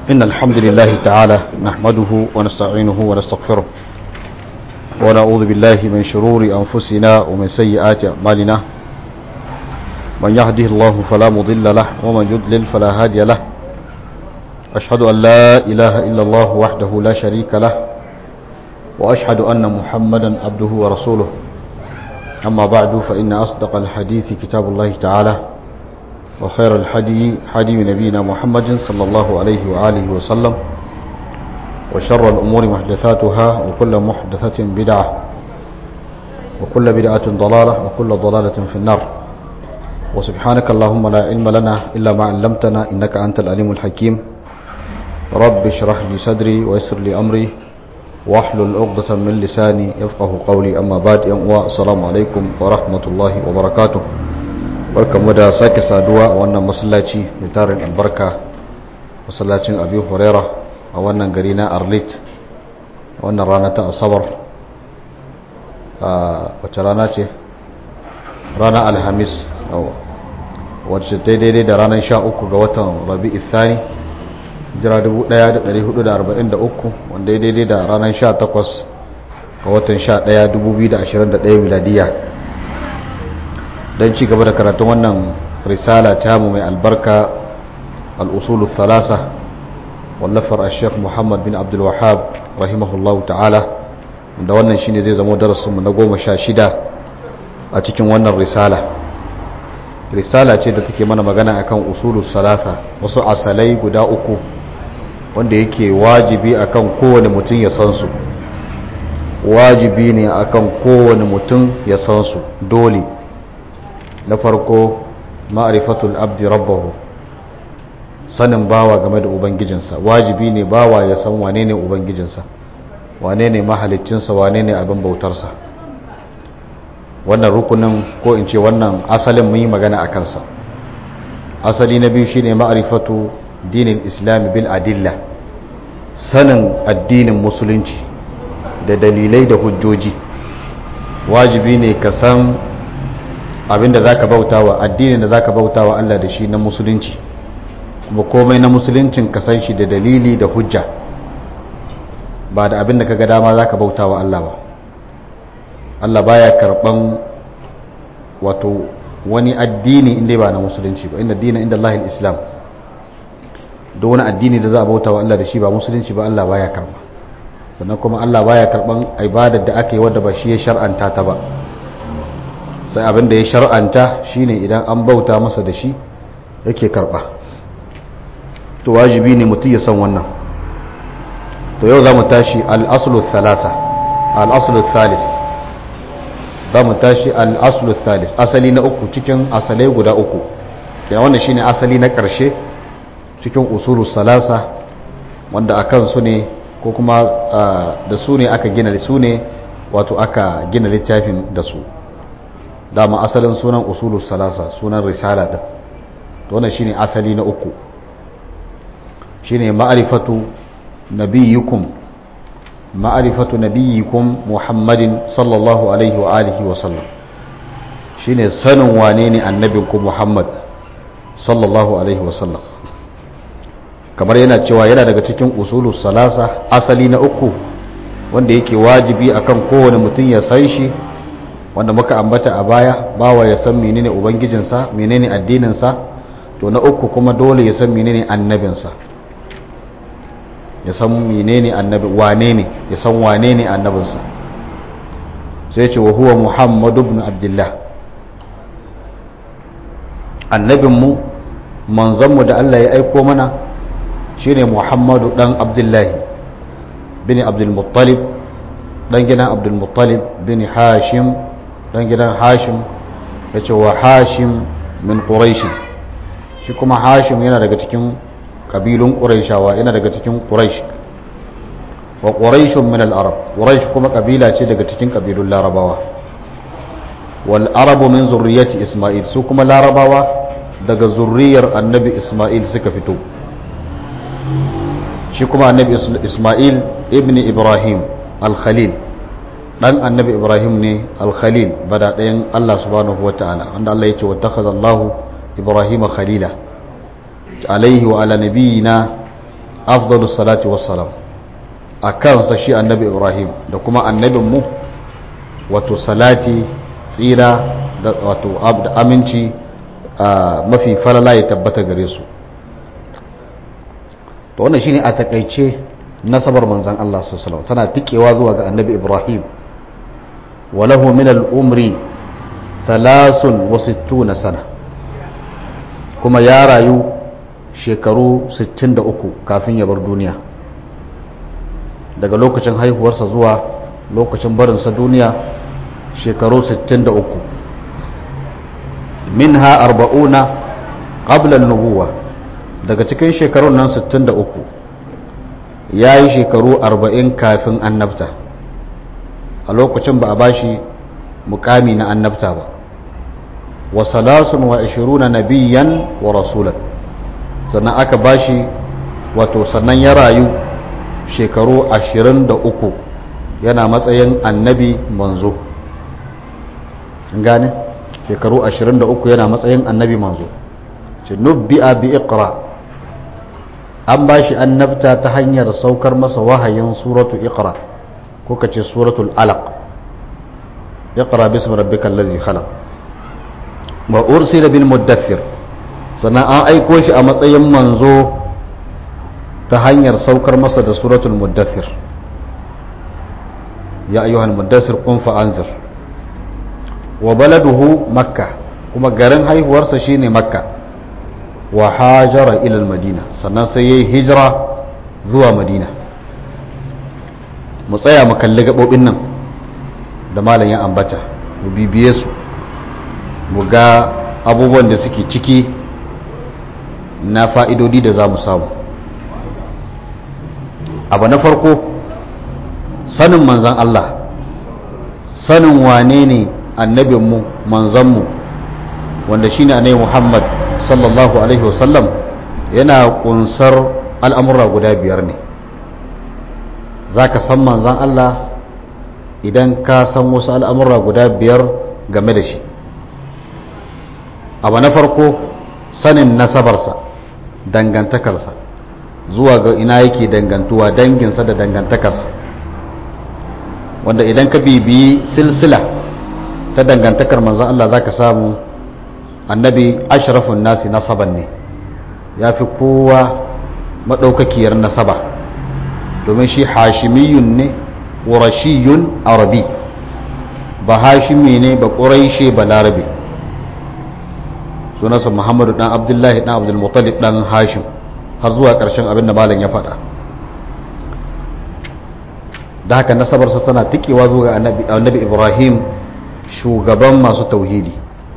إن الحمد لله تعالى نحمده ونستعينه ونستغفره ونعوذ بالله من شرور أنفسنا ومن سيئات أعمالنا من يهده الله فلا مضل له ومن يضلل فلا هادي له أشهد أن لا إله إلا الله وحده لا شريك له وأشهد أن محمدا عبده ورسوله أما بعد فإن أصدق الحديث كتاب الله تعالى وخير الحدي حدي نبينا محمد صلى الله عليه وآله وسلم وشر الأمور محدثاتها وكل محدثة بدعة وكل بدعة ضلالة وكل ضلالة في النار وسبحانك اللهم لا علم لنا إلا ما علمتنا إنك أنت العليم الحكيم رب اشرح لي صدري ويسر لي أمري واحلل عقدة من لساني يفقه قولي أما بعد السلام عليكم ورحمة الله وبركاته barkamu da sake saduwa a wannan masallaci mai tarin albarka masallacin abi huraira a wannan gari na arlit a wannan rana ta asabar a wace rana ce rana alhamis wacce daidai da ranar sha uku ga watan rabi ithani jira 1443 wanda ya daidai da ranar sha takwas ga watan sha daya 2021 miladiya don ci gaba da karatun wannan risala ta mu mai albarka al'usulu thalasa wallafar a sheikh muhammad bin abdul wahab rahimahullahu ta'ala da wannan shine zai zama darasinmu na goma sha shida a cikin wannan risala risala ce da take mana magana akan usulu salasa wasu asalai guda uku wanda yake wajibi akan kowane mutum ya san su wajibi ne akan kowane mutum ya san su dole na farko ma'arifatul abdi rabbahu sanin bawa game da ubangijinsa wajibi ne bawa ya san wane ne ubangijinsa wane ne mahalicinsa wane ne abin bautarsa wannan rukunin ko in ce wannan asalin mun yi magana a kansa asali na biyu shine ma'arifatu dinin islami bil adilla sanin addinin musulunci da dalilai da hujjoji wajibi ne ka san abinda za ka bauta wa addinin da za ka bauta wa Allah da shi na musulunci kuma komai na musuluncin ka san shi da dalili da hujja ba da abinda ka ga dama za ka bauta wa Allah ba Allah baya karban wato wani addini inda ba na musulunci ba inda dina inda Allah islam da wani addini da za a bauta wa Allah da shi ba musulunci ba Allah baya karba sannan kuma Allah baya karban ibadar da aka yi wadda ba shi ya shar'anta ta ba sai abin da ya shar'anta shine idan an bauta masa da shi yake karba to wajibi ne mutum ya san wannan to yau za mu tashi al-aslu thalasa al-aslu thalis za mu tashi al-aslu thalis asali na uku cikin asalai guda uku kenan wannan shine asali na karshe cikin usulu salasa wanda akan su ne ko kuma da su ne aka gina su ne wato aka gina littafin da su dama asalin sunan usulul salasa sunan risala din to wannan shine asali na uku shine ma'rifatu nabiyyukum ma'rifatu nabiyyikum muhammadin sallallahu alaihi wa alihi wa sallam shine sanin wane ne annabinku muhammad sallallahu alaihi wa sallam kamar yana cewa yana daga cikin usulul salasa asali na uku wanda yake wajibi akan kowane mutum ya san shi wanda muka ambata a baya bawa ya san menene ubangijinsa menene addininsa to na uku kuma dole ya san menene annabinsa ya san menene annabi wane ne ya san wane ne annabinsa sai ce wa huwa muhammadu ibn abdullah annabinmu manzanmu da Allah ya aiko mana shine muhammadu dan abdullahi bin abdul muttalib dan gidan abdul muttalib bin hashim dan gidan hashim ya ce wa hashim min ƙuraishi shi kuma hashim yana daga cikin ƙabilun ƙuraishawa yana daga cikin ƙuraish wa ƙuraishun min al'arab ƙuraish kuma ƙabila ce daga cikin ƙabilun larabawa wal arabu min zurriyati isma'il su kuma larabawa daga zurriyar annabi isma'il suka fito shi kuma annabi isma'il ibn ibrahim al-khalil dan annabi ibrahim ne al-khalil bada ɗayan allah subhanahu wa ta'ala wanda allah ya ce wata allahu ibrahim khalila alaihi wa ala nabiyina afdalus salati wassalam a kansa shi annabi ibrahim da kuma annabinmu wato salati tsira da wato da aminci mafi falala ya tabbata gare su to wannan shine a takaice nasabar manzon Allah sallallahu alaihi tana tikewa zuwa ga annabi ibrahim walahu min al-umri 63 sana kuma ya rayu shekaru 63 kafin ya bar duniya daga lokacin haihuwarsa zuwa lokacin barinsa duniya shekaru 63 minha arba'una qabla nubuwa daga cikin shekarun nan 63 ya yi shekaru 40 kafin annabta a lokacin ba a bashi mukami na annabta ba wa salasun wa ishiruna nabiyan wa rasulan sannan aka bashi wato sannan ya rayu shekaru ashirin da uku yana matsayin annabi manzo gane shekaru ashirin da uku yana matsayin annabi manzo ce nubbi'a bi iqra an bashi annabta ta hanyar saukar masa wahayin suratu iqra ko kace suratul alaq iqra bismi rabbikal ladzi khalaq wa ursila bil muddathir sannan an aiko shi a matsayin manzo ta hanyar saukar masa da suratul muddathir ya ayyuhal muddathir qum fa anzir wa baladuhu makka kuma garin haihuwarsa shine makka wa hajara ila madina sannan sai yayi hijira zuwa madina mu tsaya mu kalli gabobin nan da malam ya ambata mu bibiye su mu ga abubuwan da suke ciki na fa'idodi da za mu samu abu na farko sanin manzan Allah sanin wane ne annabinmu manzanmu wanda shine annabi Muhammad sallallahu alaihi wasallam yana kunsar al'amura guda biyar ne za ka san manzan Allah idan ka san wasu al'amura guda biyar game da shi abu na farko sanin nasabarsa dangantakarsa zuwa ga ina yake dangantuwa danginsa da dangantakarsa wanda idan ka bibiyi silsila ta dangantakar manzon Allah za ka samu annabi ashrafun nasi nasaban ne ya fi kowa maɗaukakiyar nasaba domin shi hashimiyun ne ƙurashiyun arabi ba hashimi ne ba ƙuraishe ba larabe sunansa muhammadu ɗan abdullahi ɗan abdulmuttalib ɗan hashim har zuwa ƙarshen abin da malam ya faɗa da haka nasabarsa tana tikewa zuwa annabi ibrahim shugaban masu tauhidi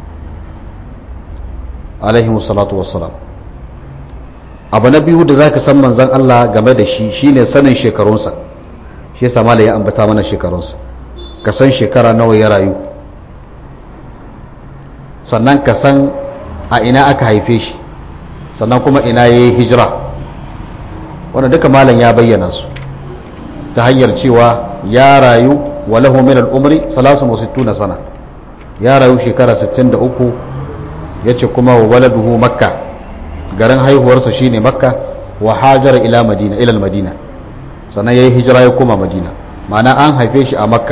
alaihi salatu wassalam abu na biyu da za ka san manzan Allah game da shi shine sanin shekarunsa shi yasa malam ya ambata mana shekarunsa ka san shekara nawa ya rayu sannan ka san a ina aka haife shi sannan kuma ina ya yi hijira wanda duka malam ya bayyana su ta hanyar cewa ya rayu walahu min al'umri 63 sana ya rayu shekara 63 ya ce kuma wa waladuhu makka garin haihuwarsa shine makka wa hajara ila madina ilal madina sannan ya yi hijira ya koma madina ma'ana an haife shi a makka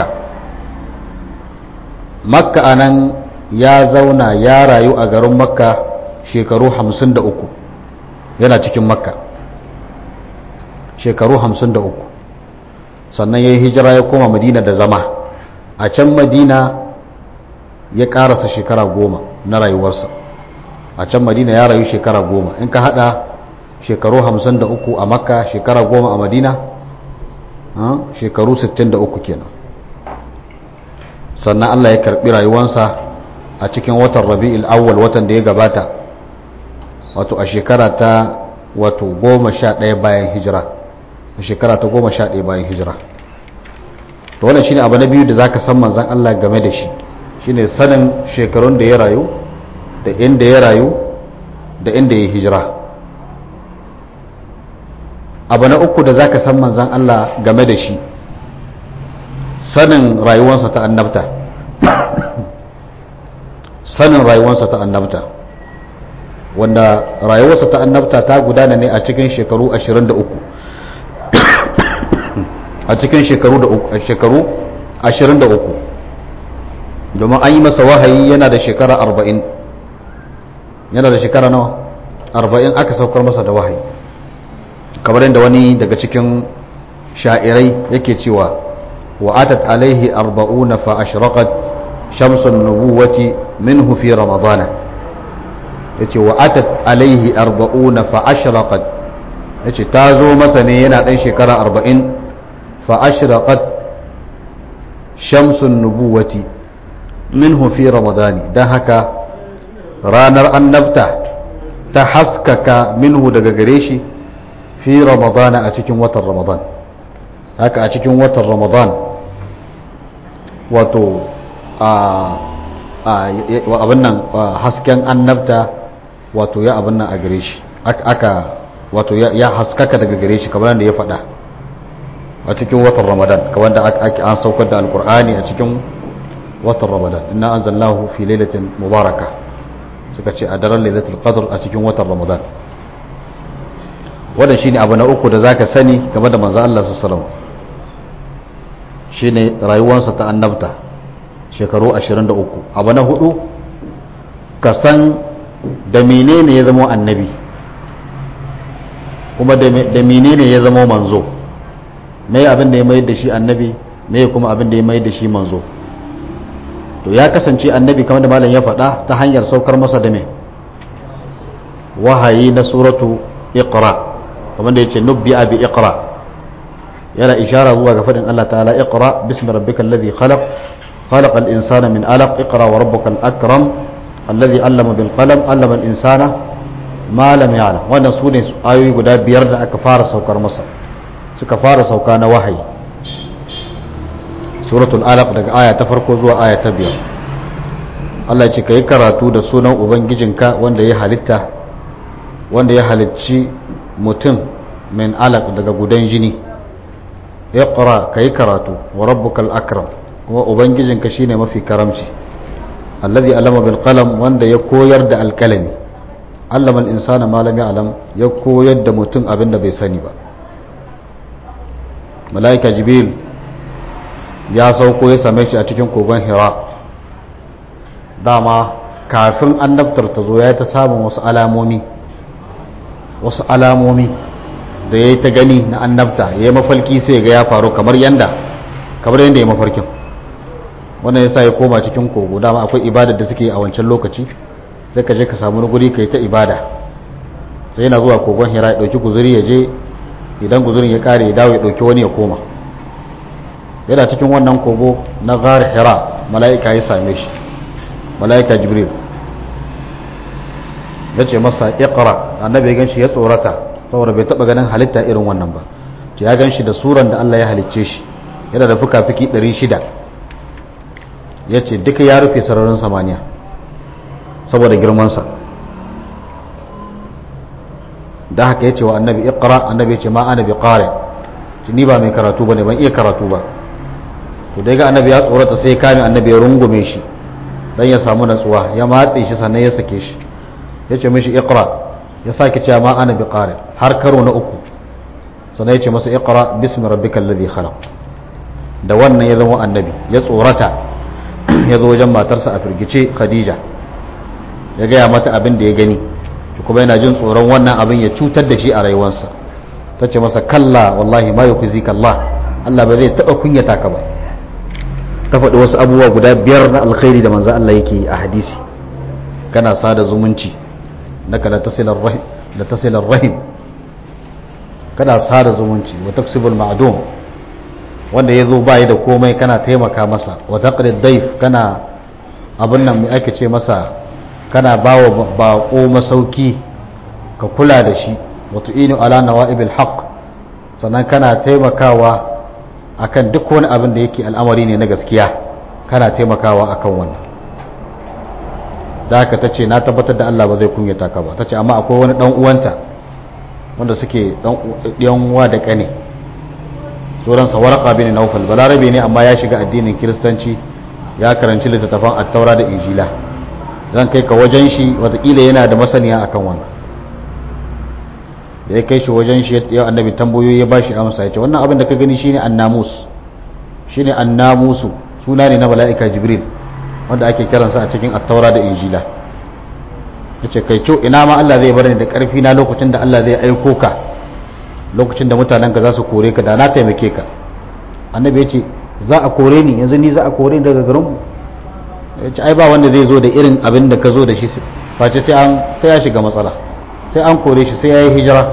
makka anan ya zauna ya rayu a garin makka shekaru 53 yana cikin makka shekaru 53 sannan ya yi hijira ya koma madina da zama a can madina ya karasa shekara goma na rayuwarsa a can madina ya rayu shekara goma in ka hada shekaru 53 a makka shekara goma a madina shekaru 63 kenan sannan allah ya karbi rayuwansa a cikin watan rabi'il awwal watan da ya gabata wato a shekara ta wato goma sha ɗaya bayan hijira a shekara ta goma sha ɗaya bayan hijira to wannan shine abu na biyu da zaka san manzon Allah game da shi shine sanin shekarun da ya rayu da inda ya rayu da inda ya hijira abu na uku da zaka san manzon Allah game da shi sanin rayuwarsa ta annabta sanin rayuwarsa ta annabta wanda rayuwarsa ta annabta ta gudana ne a cikin shekaru 23 a cikin shekaru da shekaru 23 domin an yi masa wahayi yana da shekara 40 yana da shekara nawa 40 aka saukar masa da wahayi kamar yadda wani daga cikin sha'irai yake cewa wa atat alaihi 40 fa ashraqat shamsun nubuwati minhu fi ramadana yace wa atat alaihi 40 fa ashraqat yace ta zo masa ne yana dan shekara 40 fa ashraqat shamsun nubuwati minhu fi ramadani dan haka ranar annabta ta haskaka minhu daga gare shi fi ramadana a cikin watan ramadan haka a cikin watan ramadan wato abin nan hasken annabta wato ya abin nan a gare shi aka wato ya haskaka daga gare shi kamar da ya faɗa a cikin watan ramadan kamar da ake an saukar da alkur'ani a cikin watan ramadan inna anzalnahu fi lailatin mubaraka suka ce a daren lailatul qadr a cikin watan ramadan wannan shine abu na uku da zaka sani game da manzo Allah sallallahu alaihi wasallam shine rayuwarsa ta annabta shekaru 23 abu na hudu ka san da menene ya zama annabi kuma da menene ya zama manzo me abin da ya mayar da shi annabi me kuma abin da ya mayar da shi manzo to ya kasance annabi kamar da malam ya faɗa ta hanyar saukar masa da me wahayi na suratu iqra kamar da yace nubbi bi iqra yana ishara zuwa ga faɗin Allah ta'ala iqra bismi rabbikal ladhi khalaq khalaqal insana min alaq iqra wa rabbukal akram alladhi allama bil qalam allama al insana ma lam ya'lam wannan sune ayoyi guda biyar da aka fara saukar masa suka fara sauka na wahayi suratul alaq daga aya ta farko zuwa aya ta biyar Allah ce ka yi karatu da sunan ubangijinka wanda ya halitta wanda ya halicci mutum min alaq daga gudan jini iqra ka yi karatu wa rabbukal akram kuma ubangijinka shine mafi karamci allazi alama bil qalam wanda ya koyar da alkalami allama al insana ma lam ya'lam ya koyar da mutum abin da bai sani ba malaika jibril ya sauko ya same shi a cikin kogon hira dama kafin annabtar ta zo ya ta samun wasu alamomi wasu alamomi da ya yi ta gani na annabta ya yi mafalki sai ga ya faru kamar yanda kamar yanda ya mafarkin wannan ya sa ya koma cikin kogo dama akwai ibadar da suke a wancan lokaci sai ka je ka samu guri ka yi ta ibada sai yana zuwa kogon hira ya ɗauki guzuri ya je idan guzurin ya kare ya dawo ya ɗauki wani ya koma yana cikin wannan kogo na ghar hira mala'ika ya same shi mala'ika jibril ya ce masa iqra annabi ya ganshi ya tsorata saboda bai taba ganin halitta irin wannan ba ce ya ganshi da suran da Allah ya halicce shi yana da fuka-fuki 600 ya ce duka ya rufe sararin samaniya saboda girmansa da haka ya ce wa annabi iqra annabi ya ce ma ana bi qari ni ba mai karatu bane ban iya karatu ba to dai ga annabi ya tsorata sai ya kame annabi ya rungume shi dan ya samu natsuwa ya matse shi sannan ya sake shi ya ce mishi iqra ya sake cewa ma ana biqari har karo na uku sannan ya ce masa iqra bismi rabbikal ladhi khalaq da wannan ya zama annabi ya tsorata ya zo wajen matarsa a firgice khadija ya gaya mata abin da ya gani kuma yana jin tsoron wannan abin ya cutar da shi a rayuwarsa ta ce masa kalla wallahi ma yukuzika Allah Allah ba zai taba kunyata ka ba ta faɗi wasu abubuwa guda biyar na alkhairi da manzo Allah yake a hadisi kana sada zumunci naka la tasilar rahim la tasilar rahim kana sada zumunci wa taksibul ma'dum wanda yazo bai da komai kana taimaka masa wa taqrid dayf kana abin nan mai ake ce masa kana bawa bako masauki ka kula da shi wa tu'inu ala nawa'ibil haqq sannan kana taimakawa akan duk wani abin da yake al'amari ne na gaskiya kana taimakawa akan wannan da haka ta ce na tabbatar da Allah ba zai kunyata ka ba ta ce amma akwai wani dan uwanta wanda suke dan uwa da kane suransa warqa bin naufal balarabe ne amma ya shiga addinin kiristanci ya karanci littattafan attaura da injila zan kai ka wajen shi watakila yana da masaniya akan wannan da ya kai shi wajen shi ya annabi tambayoyi ya bashi amsa ya ce wannan abin da ka gani shine annamus shine annamusu suna ne na mala'ika jibril wanda ake kiransa a cikin attaura da injila ya ce kai ina ma Allah zai bar ni da ƙarfi na lokacin da Allah zai aiko ka lokacin da mutanen ka za su kore ka da na taimake ka annabi ya ce za a kore ni yanzu ni za a kore ni daga garinmu ya ce ai ba wanda zai zo da irin abin da ka zo da shi face sai an sai ya shiga matsala sai an kore shi sai ya yi hijira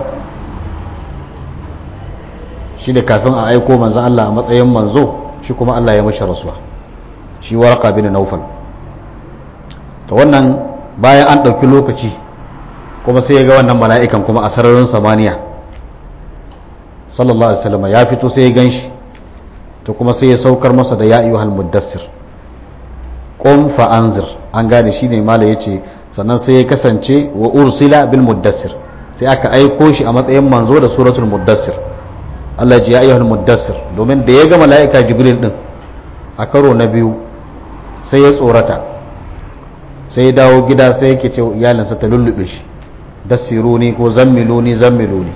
shi da kafin a aiko manzo Allah a matsayin manzo shi kuma Allah ya mashi rasuwa shi waraka bin naufal to wannan bayan an ɗauki lokaci kuma sai ya ga wannan mala'ikan kuma a sararin samaniya sallallahu alaihi wasallam ya fito sai ya gan shi to kuma sai ya saukar masa da ya ayyuhal muddassir qum fa anzir an gane shine mala yace sannan sai ya kasance wa ursila bil muddassir sai aka aiko shi a matsayin manzo da suratul muddassir Allah ji ya ayyuhal muddassir domin da ya ga mala'ika jibril din a karo na biyu sai ya tsorata sai ya dawo gida sai yake ce iyalinsa ta lullube shi dassiruni ko zammiluni zammiluni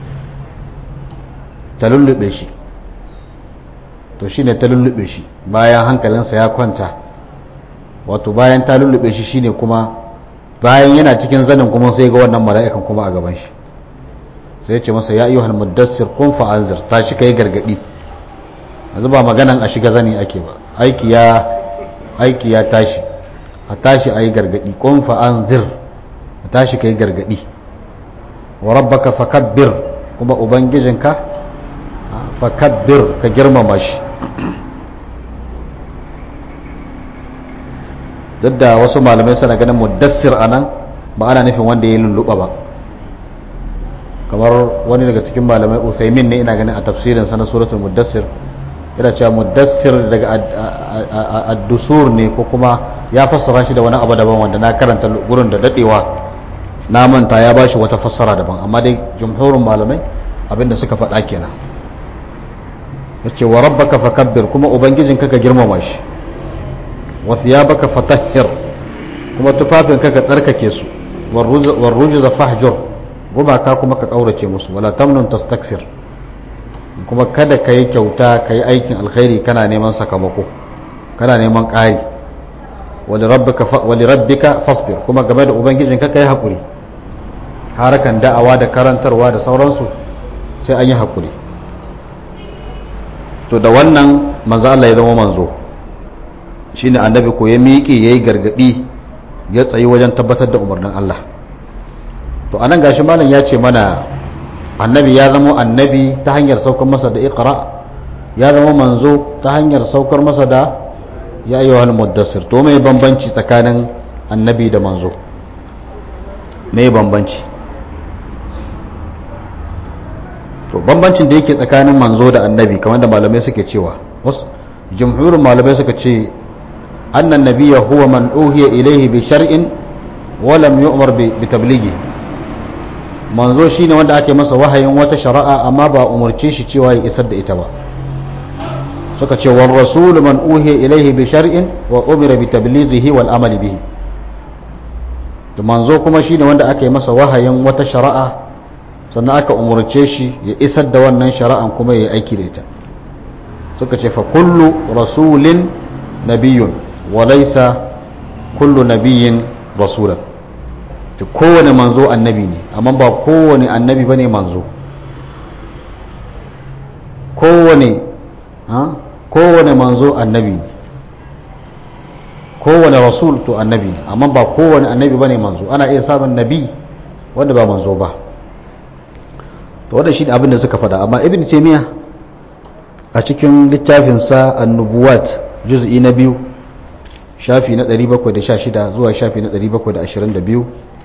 ta lullube shi to shine ta lullube shi bayan hankalinsa ya kwanta wato bayan ta lullube shi shine kuma bayan yana cikin zanin kuma sai ga wannan mala'ikan kuma a gaban shi sai ya ce masa ya ayyuhal muddassir kun fa anzir ta shi kai gargadi yanzu ba maganan a shiga zani ake ba aiki ya aiki ya tashi a tashi ayi gargadi kun fa anzir a tashi kai gargadi wa rabbaka fakabbir kuma ubangijinka fakabbir ka girmama shi duk da wasu malamai suna ganin muddassir anan ba ana nufin wanda ya lulluɓa ba kamar wani daga cikin malamai uthaymin ne ina ganin a tafsirinsa na suratul muddassir yana cewa muddassir daga addusur ne ko kuma ya fassara shi da wani abu daban wanda na karanta gurin da dadewa na manta ya bashi wata fassara daban amma dai jumhurin malamai abinda suka faɗa kenan yace wa rabbaka fakabbir kuma ubangijin ka girmama shi wa thiyabaka fatahhir kuma tufafin ka ka tsarkake su war rujza fahjur gumaka kuma ka kaurace musu wala tamnun tastaksir kuma kada ka yi kyauta ka yi aikin alkhairi kana neman sakamako kana neman ƙari wali rabbika fasbir kuma game da ubangijin ka yi haƙuri harakan da'awa da karantarwa da sauransu sai an yi haƙuri to da wannan manzo Allah ya zama manzo shine annabi ko ya miƙe yayi gargadi ya tsayi wajen tabbatar da umarnin Allah to anan gashi malam ya ce mana annabi ya zama annabi ta hanyar saukar masa da iqra ya zama manzo ta hanyar saukar masa da ya ayyuhal muddassir to mai bambanci tsakanin annabi da manzo mai bambanci to bambancin da yake tsakanin manzo da annabi kamar da malamai suke cewa wasu jumhurin malamai suka ce annan nabiyya huwa man uhiya ilaihi bi shar'in wa lam yu'mar bi tablighi manzo shine wanda ake masa wahayin wata shari'a amma ba umarce shi cewa ya isar da ita ba suka ce war rasul man uhiya ilaihi bi shar'in wa umira bi tablighihi wal amali bihi to manzo kuma shine wanda aka yi masa wahayin wata shari'a sannan aka umarce shi ya isar da wannan shari'an kuma ya yi aiki da ita suka ce fa kullu rasulin nabiyyun wa laysa kullu nabiyyin rasulan to kowane manzo annabi ne amma ba kowane annabi bane manzo kowane ha kowane manzo annabi ne kowane rasul to annabi ne amma ba kowane annabi bane manzo ana iya samun nabi wanda ba manzo ba to wanda shi abin da suka faɗa amma ibn taymiya a cikin littafinsa annubuwat juz'i na biyu shafi na 716 zuwa shafi na 722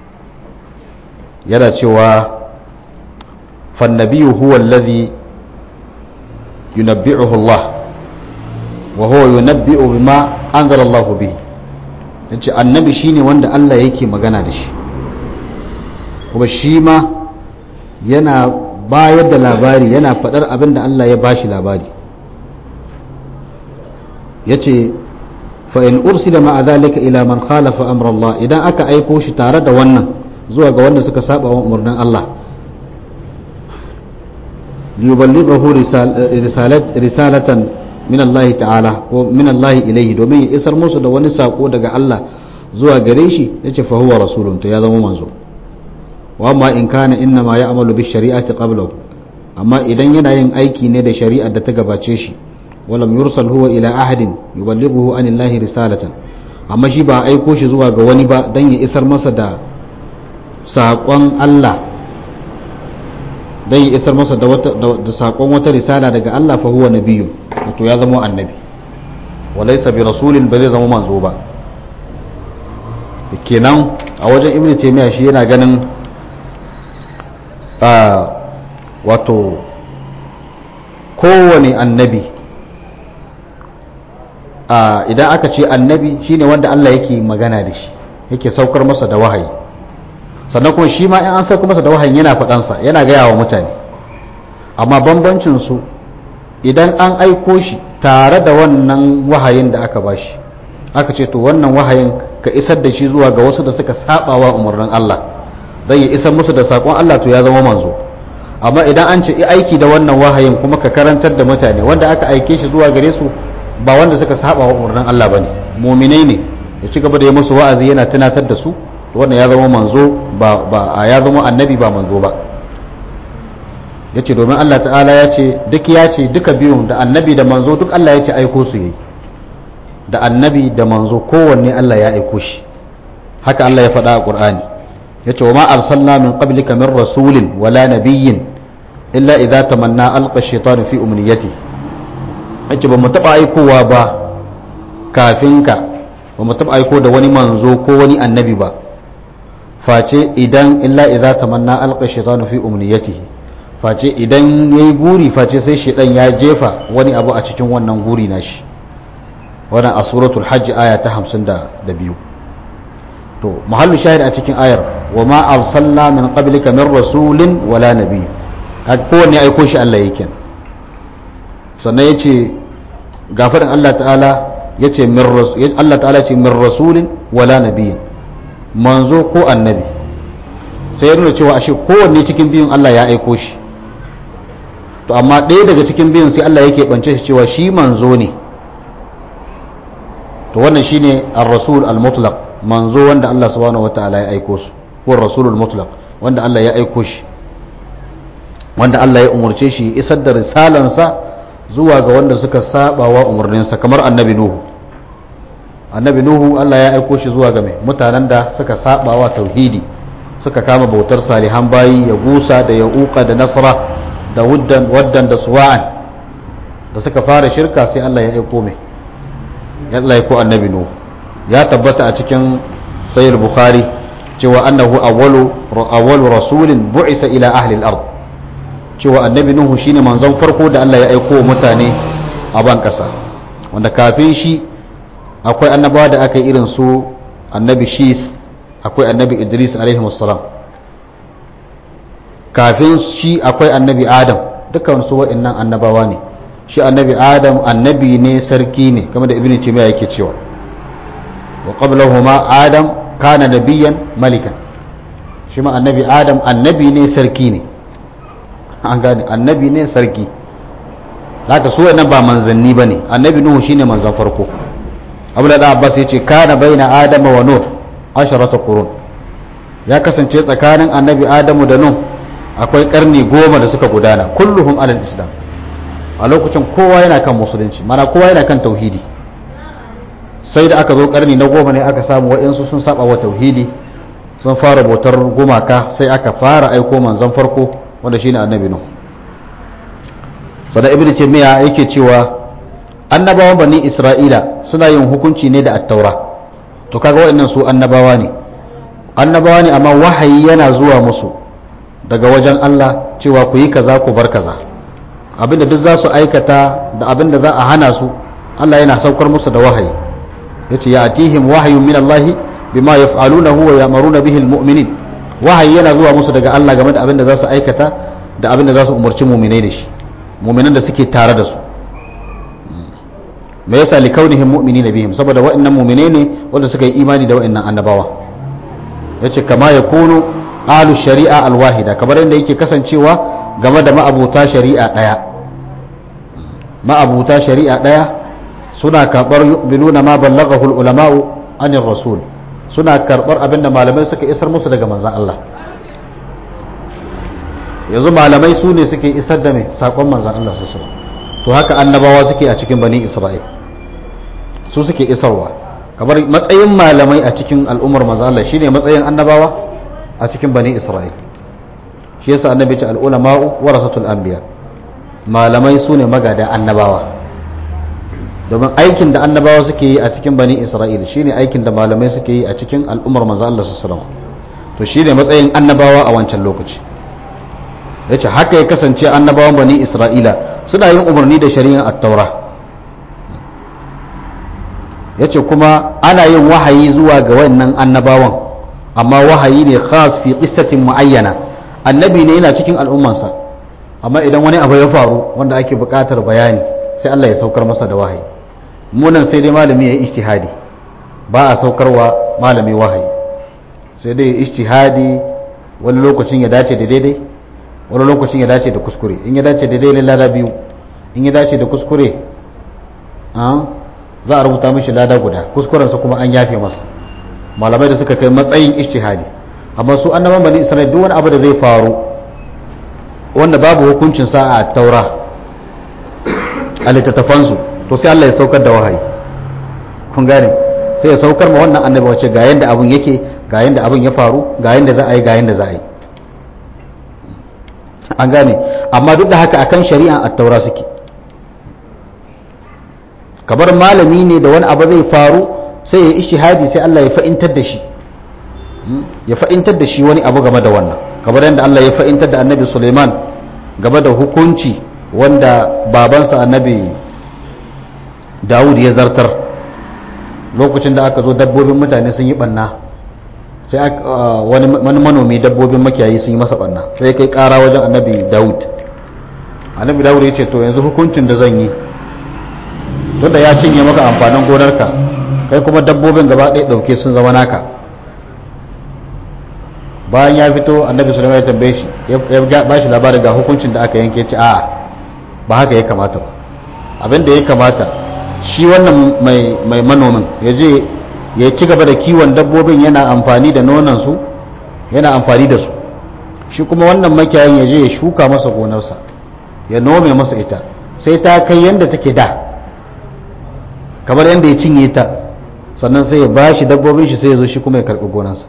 yana cewa fannabiyu huwa alladhi yunabbi'uhu Allah wa huwa yunabbi'u bima anzala Allah bihi yace annabi shine wanda Allah yake magana da shi kuma shi ma yana bayar da labari yana faɗar abin da Allah ya bashi labari yace fa in ursila ma'a dhalika ila man khalafa amra Allah idan aka aiko shi tare da wannan zuwa ga wanda suka saba wa umarnin Allah liyuballighahu risalatan min Allah ta'ala ko min Allah ilayhi domin ya isar musu da wani sako daga Allah zuwa gare shi yace fa huwa rasulun to ya zama manzo wa amma in kana inna ma ya'malu bi shari'ati qablahu amma idan yana yin aiki ne da shari'ar da ta gabace shi walam yursal huwa ila ahadin yuballighuhu an Allah risalatan amma shi ba aiko shi zuwa ga wani ba dan ya isar masa da saƙon Allah dan ya isar masa da wata da saƙon wata risala daga Allah fa huwa nabiyyu to ya zama annabi walaysa bi rasulin ba zai zama manzo ba kenan a wajen ibnu taymiya shi yana ganin wato kowane annabi idan aka ce annabi shine wanda Allah yake magana da shi yake saukar masa da wahayi sannan kuma shi ma in an sauka masa da wahayin yana faɗansa yana gaya wa mutane amma bambancin su idan an aiko shi tare da wannan wahayin da aka bashi aka ce to wannan wahayin ka isar da shi zuwa ga wasu da suka saba wa umarnin Allah zai ya isar musu da sakon Allah to ya zama manzo amma idan an ce aiki da wannan wahayin kuma ka karantar da mutane wanda aka aike shi zuwa gare su ba wanda suka saba wa umarnin Allah bane mu'minai ne ya ci gaba da yi musu wa'azi yana tunatar da su to wannan ya zama manzo ba ba ya zama annabi ba manzo ba yace domin Allah ta'ala ya ce duk ya ce duka biyun da annabi da manzo duk Allah ya ce aiko su yayi da annabi da manzo kowanne Allah ya aiko shi haka Allah ya faɗa a Qur'ani yace wa ma arsalna min qablika min rasulin wala nabiyyin illa idza tamanna alqa ash-shaytanu fi umniyati yace ba mu taba aikowa ba kafin ka ba mu taba aiko da wani manzo ko wani annabi ba face idan illa idza tamanna alqa ash-shaytanu fi umniyatihi face idan yayi guri face sai shedan ya jefa wani abu a cikin wannan guri nashi wannan a suratul hajj aya ta 52 to mahallu shahid a cikin ayar wa ma arsalna min qablika min rasulin wala nabiy kowanne aiko shi Allah yake sannan yace gafarin Allah ta'ala yace min rasul Allah ta'ala ce min rasulin wala nabiy manzo ko annabi sai ya nuna cewa ashe kowanne cikin biyun Allah ya aiko shi to amma ɗaya daga cikin biyun sai Allah yake bance shi cewa shi manzo ne to wannan shine ar-rasul al-mutlaq manzo wanda Allah subhanahu wataala ya aiko su ko rasulul mutlaq wanda Allah ya aiko shi wanda Allah ya umurce shi isar da risalansa zuwa ga wanda suka saba wa umarninsa kamar annabi nuhu annabi nuhu Allah ya aiko shi zuwa ga mai mutanen da suka saba wa tauhidi suka kama bautar salihan bayi ya gusa da ya uka da nasra da wuddan waddan da suwa'an da suka fara shirka sai Allah ya aiko mai Allah ya ko annabi nuhu ya tabbata a cikin sayyid bukhari cewa annahu awwalu awwalu rasulin bu'isa ila ahli al-ard cewa annabi nuhu shine manzon farko da Allah ya aiko wa mutane a ban kasa wanda kafin shi akwai annabawa da aka yi irin su annabi shis akwai annabi idris alaihi wassalam kafin shi akwai annabi adam dukkan su wa'annan annabawa ne shi annabi adam annabi ne sarki ne kamar da ibnu taymiya yake cewa wa qablahuma adam kana nabiyyan malikan shi ma annabi adam annabi ne sarki ne an gane annabi ne sarki haka su wannan ba manzanni bane annabi nuhu shine manzan farko abdullah da abbas yace kana baina adama wa nuh asharata qurun ya kasance tsakanin annabi adamu da nuh akwai karni goma da suka gudana kulluhum alal islam a lokacin kowa yana kan musulunci mana kowa yana kan tauhidi sai da aka zo karni na goma ne aka samu wa'insu sun saba wa tauhidi sun fara bautar gumaka sai aka fara aiko manzon farko wanda shine annabi nuh sada ibnu taymiya yake cewa annabawan bani isra'ila suna yin hukunci ne da attaura to kaga wa'annan su annabawa ne annabawa ne amma wahayi yana zuwa musu daga wajen Allah cewa ku yi kaza ku bar kaza abinda duk za su aikata da abinda za a hana su Allah yana saukar musu da wahayi yace ya atihim wahyun min Allah bima yaf'alunahu wa ya'muruna bihi almu'minin wahayi yana zuwa musu daga Allah game da abinda za su aikata da abinda za su umarci mu'minai da shi mu'minan da suke tare da su me yasa li kaunihim mu'minina bihim saboda wa'annan mu'minai ne wanda suka yi imani da wa'annan annabawa yace kama yakunu ahlu shari'a alwahida kamar yadda yake kasancewa game da ma'abuta shari'a ɗaya ma'abuta shari'a ɗaya suna karɓar yu'minuna ma ballaghahu ulama'u anir rasul suna karɓar abinda malamai suka isar musu daga manzan Allah yanzu malamai su ne suke isar da mai saƙon manzan Allah su to haka annabawa suke a cikin bani isra'il su suke isarwa kamar matsayin malamai a cikin al'ummar manzan Allah shine matsayin annabawa a cikin bani isra'il shi yasa annabi ta al'ulama'u warasatul anbiya malamai su ne magada annabawa domin aikin da annabawa suke yi a cikin bani isra'il shine aikin da malamai suke yi a cikin al'ummar manzo Allah sallallahu alaihi to shine matsayin annabawa a wancan lokaci yace haka ya kasance annabawan bani isra'ila suna yin umarni da shari'ar at-taura yace kuma ana yin wahayi zuwa ga wannan annabawan amma wahayi ne khas fi qissatin muayyana annabi ne yana cikin al'ummansa amma idan wani abu ya faru wanda ake buƙatar bayani sai Allah ya saukar masa da wahayi munan sai dai malami ya yi ijtihadi ba a saukarwa malami wahayi sai dai ijtihadi wani lokacin ya dace da daidai wani lokacin ya dace da kuskure in ya dace da daidai lada biyu in ya dace da kuskure za a rubuta mishi lada guda kuskurensa kuma an yafe masa malamai da suka kai matsayin ijtihadi amma su annaban bani isra'il duk wani abu da zai faru wanda babu hukuncin sa a taura a littattafansu to sai Allah ya saukar da wahayi kun gane sai ya saukar ma wannan annabi wace ga yanda abun yake ga yanda abun ya faru ga yanda za a yi ga yanda za a yi an gane amma duk da haka akan shari'a at-taura suke kamar malami ne da wani abu zai faru sai ya ishihadi sai Allah ya fa'intar da shi ya fa'intar da shi wani abu game da wannan kamar yadda Allah ya fa'intar da annabi Suleiman game da hukunci wanda babansa annabi Dawud ya zartar lokacin da aka zo dabbobin mutane sun yi banna sai wani manomi dabbobin makiyayi sun yi masa banna sai kai kara wajen annabi Dawud annabi Dawud ya ce to yanzu hukuncin da zan yi tunda ya cinye maka amfanin gonarka kai kuma dabbobin gaba ɗaya ɗauke sun zama naka bayan ya fito annabi sulaiman ya tambaye shi ya ba shi labarin ga hukuncin da aka yanke ce a ba haka ya kamata ba abin da ya kamata shi wannan mai manomin ya je ya ci gaba da kiwon dabbobin yana amfani da nonansu yana amfani da su shi kuma wannan makiyayin ya je ya shuka masa gonarsa ya nome masa ita sai ta kai yadda take da kamar yadda ya cinye ta sannan sai ya ba shi dabbobin shi sai ya zo shi kuma ya karɓi gonarsa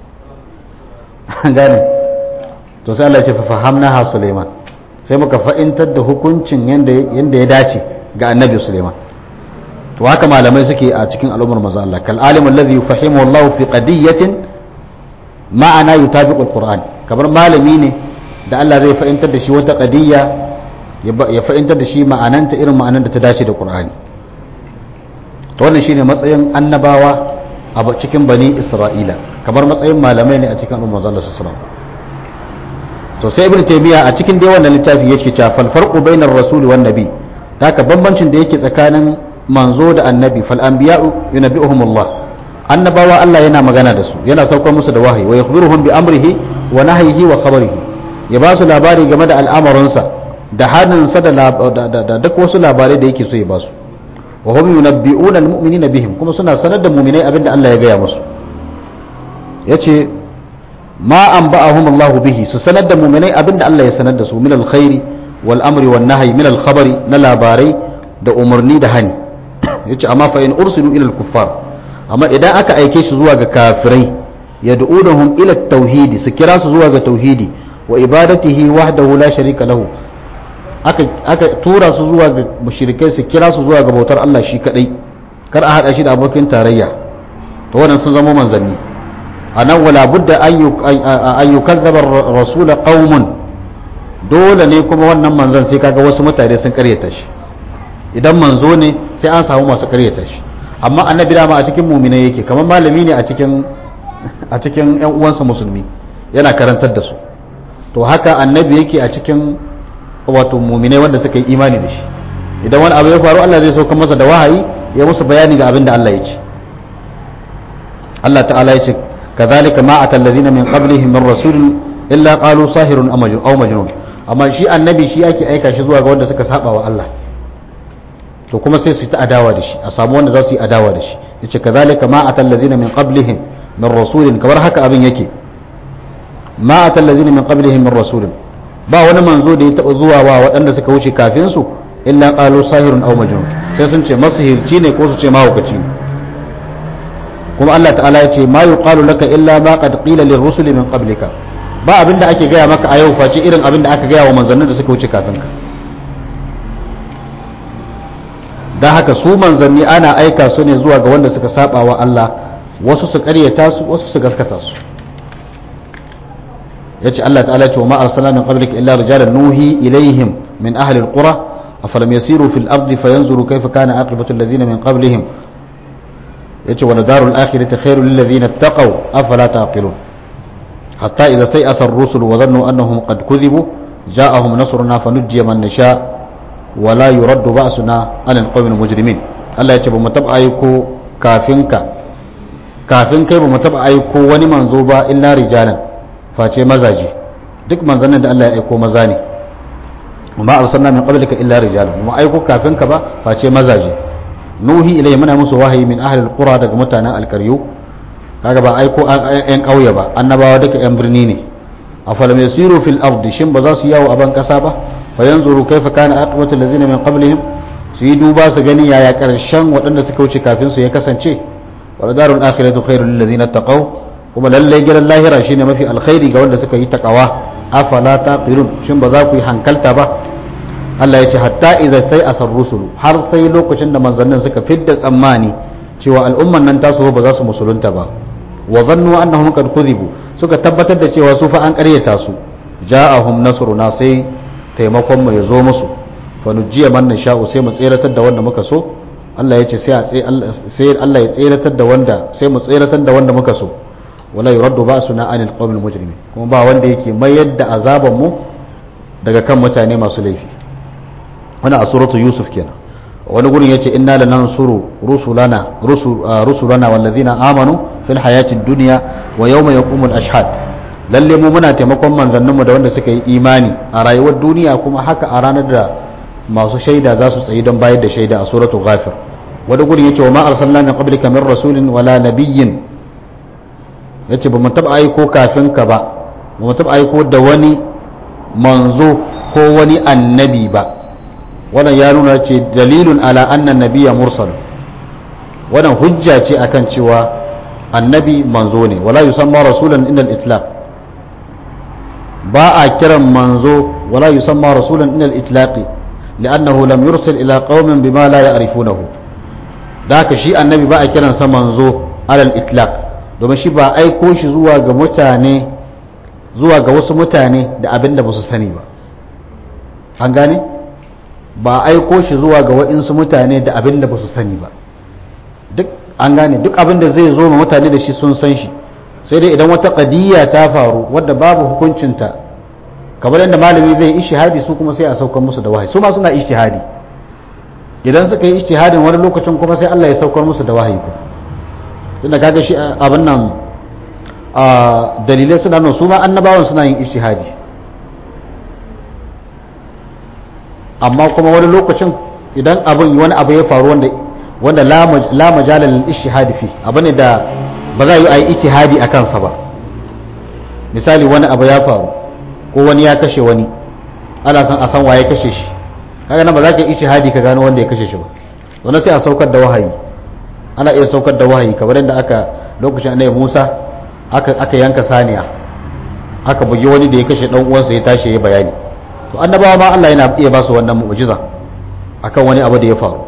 gane to sai Allah ya ce fa fahamna ha Suleiman sai muka fa'intar da hukuncin yanda yanda ya dace ga annabi Suleiman to haka malamai suke a cikin al'ummar manzo Allah kal alim alladhi yufahimu Allah fi qadiyatin ma'ana yutabiqu alquran kamar malami ne da Allah zai fa'intar da shi wata qadiyya ya fa'intar da shi ma'ananta irin ma'anan da ta dace da Qur'ani to wannan shine matsayin annabawa a cikin bani Isra'ila kamar matsayin malamai ne a cikin al'ummar manzo Allah sallallahu alaihi wasallam so sai ibnu taymiya a cikin dai wannan littafi yake cewa fal farqu bainar rasul wan nabi haka bambancin da yake tsakanin manzo da annabi fal anbiya'u yunabbi'uhum Allah annabawa Allah yana magana da su yana saukar musu da wahayi wa yakhbiruhum bi amrihi wa nahyihi wa khabarihi ya ba su labari game da al'amuransa da haninsa da duk wasu labarai da yake so ya ba su wa hum yunabbi'una al-mu'minina bihim kuma suna sanar da mu'minai abinda Allah ya gaya musu yace ma an ba'ahum Allah bihi su sanar da mu'minai abinda Allah ya sanar da su min alkhairi wal amri wan nahyi min alkhabari na labarai da umarni da hani yace amma fa in ursilu ila al-kuffar amma idan aka aike shi zuwa ga kafirai yad'unahum ila at-tauhid su kira su zuwa ga tauhidi wa ibadatihi wahdahu la sharika lahu aka aka tura su zuwa ga mushrikai su kira su zuwa ga bautar Allah shi kadai kar a hada shi da abokin tarayya to wannan sun zama manzanni anan wala budda an yukazzaba rasula qaumun dole ne kuma wannan manzon sai kaga wasu mutane sun karyata shi idan manzo ne sai an samu masu karyata shi amma annabi dama a cikin muminai yake kamar malami ne a cikin a cikin yan uwansa musulmi yana karantar da su to haka annabi yake a cikin wato muminai wanda suka yi imani da shi idan wani abu ya faru Allah zai sauka masa da wahayi ya musu bayani ga abin da Allah ya ce Allah ta'ala ya ce كذلك ما أتى الذين من قبلهم من رسول إلا قالوا ساهر أو مجنون amma shi annabi shi ake aika shi zuwa ga wanda suka saba wa Allah to kuma sai su yi ta adawa da shi a samu wanda za su yi adawa da shi yace kazalika ma atal ladina min qablihim min rasulin kamar haka abin yake ma atal ladina min qablihim min rasulin ba wani manzo da ya taba zuwa wa waɗanda suka wuce kafin su illa qalu sahirun aw majnun sai sun ce masihirci ne ko su ce mahaukaci ne kuma Allah ta'ala ya ce ma yuqalu laka illa ma qad qila lirrusuli min qablika ba abinda ake gaya maka a yau face irin abinda aka gaya wa manzannin da suka wuce kafin ka don haka su manzanni ana aika su ne zuwa ga wanda suka saba wa Allah wasu su karyata su wasu su gaskata su yace Allah ta'ala ce wa ma arsalna min qablika illa rijalan nuhi ilaihim min ahli alqura afalam yasiru fil ardi fayanzuru kayfa kana aqibatu alladhina min qablihim yace wa darul akhirati khairul lil ladhina ittaqaw afala taqilun hatta idha stay'asa ar-rusul wa dhannu annahum qad kudhibu ja'ahum nasruna fanujjiya man nasha' wala yuraddu ba'suna anil qawmil mujrimin Allah ya ce ba mu taba aiko kafin ka kafin kai ba mu taba aiko wani manzo ba illa rijalan face mazaje duk manzannin da Allah ya aiko maza ne amma arsalna min qablika illa rijalan mu aiko kafin ka ba face mazaje nuhi ilai muna musu wahayi min ahli alqura daga mutanen alkaryu kaga ba aiko yan kauye ba annabawa duka yan birni ne afalam yasiru fil ardi shin ba za su yawo a ban kasa ba fayanzuru kaifa kana aqibatu allazina min qablihim su yi duba su gani yaya karshen waɗanda suka wuce kafin su ya kasance wal darul akhiratu khairul lil ladina taqaw kuma lalle gidan lahira shine mafi alkhairi ga wanda suka yi taqawa afala taqilun shin ba za ku yi hankalta ba Allah ya ce hatta idza sai asar rusulu har sai lokacin da manzannin suka fidda tsammani cewa al'umman nan tasu ba za su musulunta ba wa zannu annahum qad kudhibu suka tabbatar da cewa su fa an ƙaryata su ja'ahum nasruna sai taimakon mu ya zo musu fa nujiya man nasha'u sai mu tseratar da wanda muka so Allah ya ce sai Allah ya tseratar da wanda sai mu tseratar da wanda muka so wala yuraddu ba'suna anil qawmil mujrimin kuma ba wanda yake mayar da azaban mu daga kan mutane masu laifi wannan a suratu yusuf kenan wani gurin yace inna lanansuru rusulana rusulana wallazina amanu fil hayatid dunya wa yawma yaqumul ashhad lalle mu muna taimakon manzanninmu da wanda suka yi imani a rayuwar duniya kuma haka a ranar da masu shaida za su tsayi don bayar da shaida a suratu ghafir wani gurin yace wa ma arsalna min qablika min rasulin wala nabiyyin yace ba mu taba aiko kafin ka ba ba mu taba aiko da wani manzo ko wani annabi ba wannan ya nuna ce dalilun ala anna nabiyya mursal wannan hujja ce akan cewa annabi manzo ne wala yusamma rasulan inda al-islam ba a kiran manzo wala yusamma rasulan inda al-itlaqi li'annahu lam yursil ila qaumin bima la ya'rifunahu da haka shi annabi ba a kiran sa manzo ala al-itlaq domin shi ba aiko shi zuwa ga mutane zuwa ga wasu mutane da abin da ba su sani ba an gane ba aiko shi zuwa ga wa'insu mutane da abin da ba su sani ba duk an gane duk abin da zai zo ma mutane da shi sun san shi sai dai idan wata kadiyya ta faru wadda babu hukuncinta kamar yadda malami zai ishihadi su kuma sai a saukar musu da wahayi su ma suna ishihadi idan suka yi ishihadin wani lokacin kuma sai Allah ya saukar musu da wahayi ku tunda kaga shi abin nan a dalilai suna nuna su ma annabawan suna yin ishihadi amma kuma wani lokacin idan abin wani abu ya faru wanda wanda la majalal ishihadi fi abu ne da ba za a yi a yi ishihadi a kansa ba misali wani abu ya faru ko wani ya kashe wani ana san a san waye kashe shi kaga nan ba za ka yi ishihadi ka gano wanda ya kashe shi ba wannan sai a saukar da wahayi ana iya saukar da wahayi kamar yadda aka lokacin annabi Musa aka aka yanka saniya aka bugi wani da ya kashe dan uwansa ya tashi ya bayani to annabawa ma Allah yana iya ba su wannan mu'jiza akan wani abu da ya faru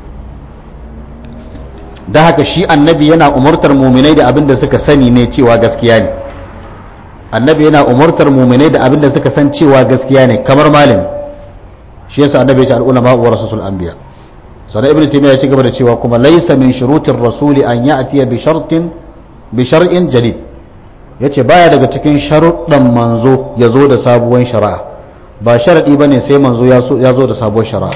da haka shi annabi yana umurtar muminai da abin da suka sani ne cewa gaskiya ne annabi yana umurtar muminai da abin da suka san cewa gaskiya ne kamar malami shi yasa annabi ya ce al'ulama wa rasul anbiya sannan ibnu taymiya ya ci gaba da cewa kuma laysa min shurutir rasuli an ya'tiya bi shartin bi shar'in jadid yace baya daga cikin sharuɗan manzo ya zo da sabuwar shari'a ba sharadi bane sai manzo ya zo da sabuwar shari'a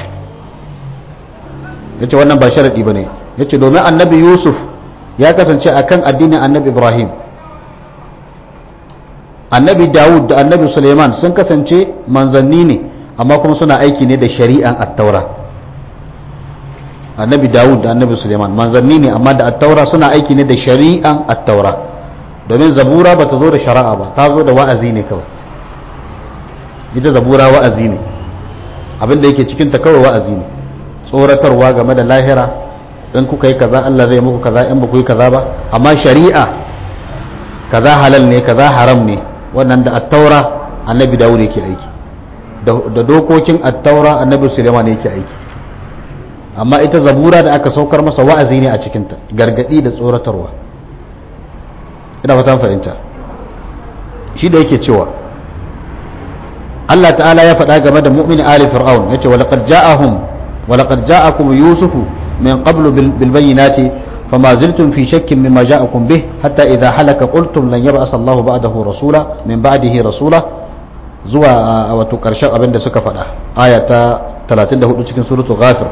yace wannan ba sharadi bane yace domin annabi yusuf ya kasance akan addinin annabi ibrahim annabi dawud da annabi suleiman sun kasance manzanni ne amma kuma suna aiki ne da shari'an attaura annabi dawud da annabi suleiman manzanni ne amma da attaura suna aiki ne da shari'an attaura domin zabura ba ta zo da shari'a ba ta zo da wa'azi ne kawai ita zabura wa'azi ne abinda yake cikinta kawai wa'azi ne tsoratarwa game da lahira in kuka yi kaza Allah zai muku kaza in ba ku yi kaza ba amma shari'a kaza halal ne kaza haram ne wannan da attaura annabi dawud yake aiki da dokokin attaura annabi suleiman yake aiki amma ita zabura da aka saukar masa wa'azi ne a cikinta gargadi da tsoratarwa ina fatan fahimta shi da yake cewa Allah ta'ala ya faɗa game da mu'min ali fir'aun yace wa laqad ja'ahum wa laqad ja'akum yusufu min qablu bil bayyinati fama ziltum fi shakkin mimma ja'akum bih hatta idha halaka qultum lan yab'as Allahu ba'dahu rasula min ba'dihi rasula zuwa wato karshen abin da suka faɗa aya ta 34 cikin suratul ghafir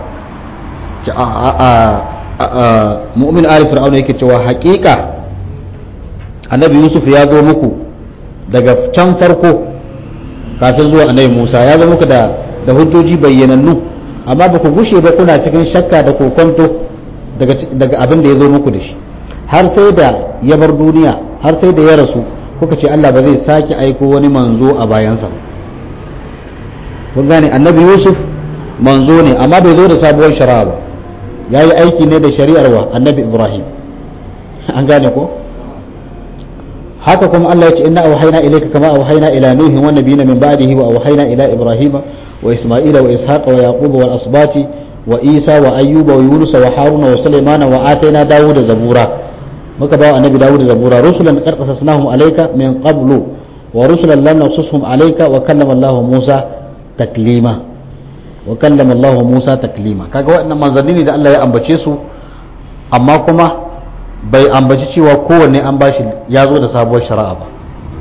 mu'min ali fir'aun yake cewa haƙiƙa annabi yusuf ya zo muku daga can farko kafin zuwa annabi musa ya zo muku da da hujjoji bayyanannu amma ba ku gushe ba kuna cikin shakka da kokonto daga daga abin da ya zo muku da shi har sai da ya bar duniya har sai da ya rasu kuka ce Allah ba zai sake aiko wani manzo a bayansa ba kun gane annabi yusuf manzo ne amma bai zo da sabuwar shari'a ba ya yi aiki ne da shari'ar wa annabi ibrahim an gane ko haka kuma Allah ya ce inna auhayna ilayka kama auhayna ila nuhi wa nabiyina min ba'dihi wa auhayna ila ibrahima wa isma'ila wa ishaqa wa yaquba wal asbati wa isa wa ayyuba wa yunus wa haruna wa sulaymana wa atayna dawuda zabura muka bawa annabi dawuda zabura rusulan qad qasasnahum alayka min qablu wa rusulan lam naqsushum alayka wa kallama Allah Musa taklima wa kallama Allah Musa taklima kaga waɗannan manzanni ne da Allah ya ambace su amma kuma bai ambaci cewa kowanne an bashi ya zo da sabuwar shari'a ba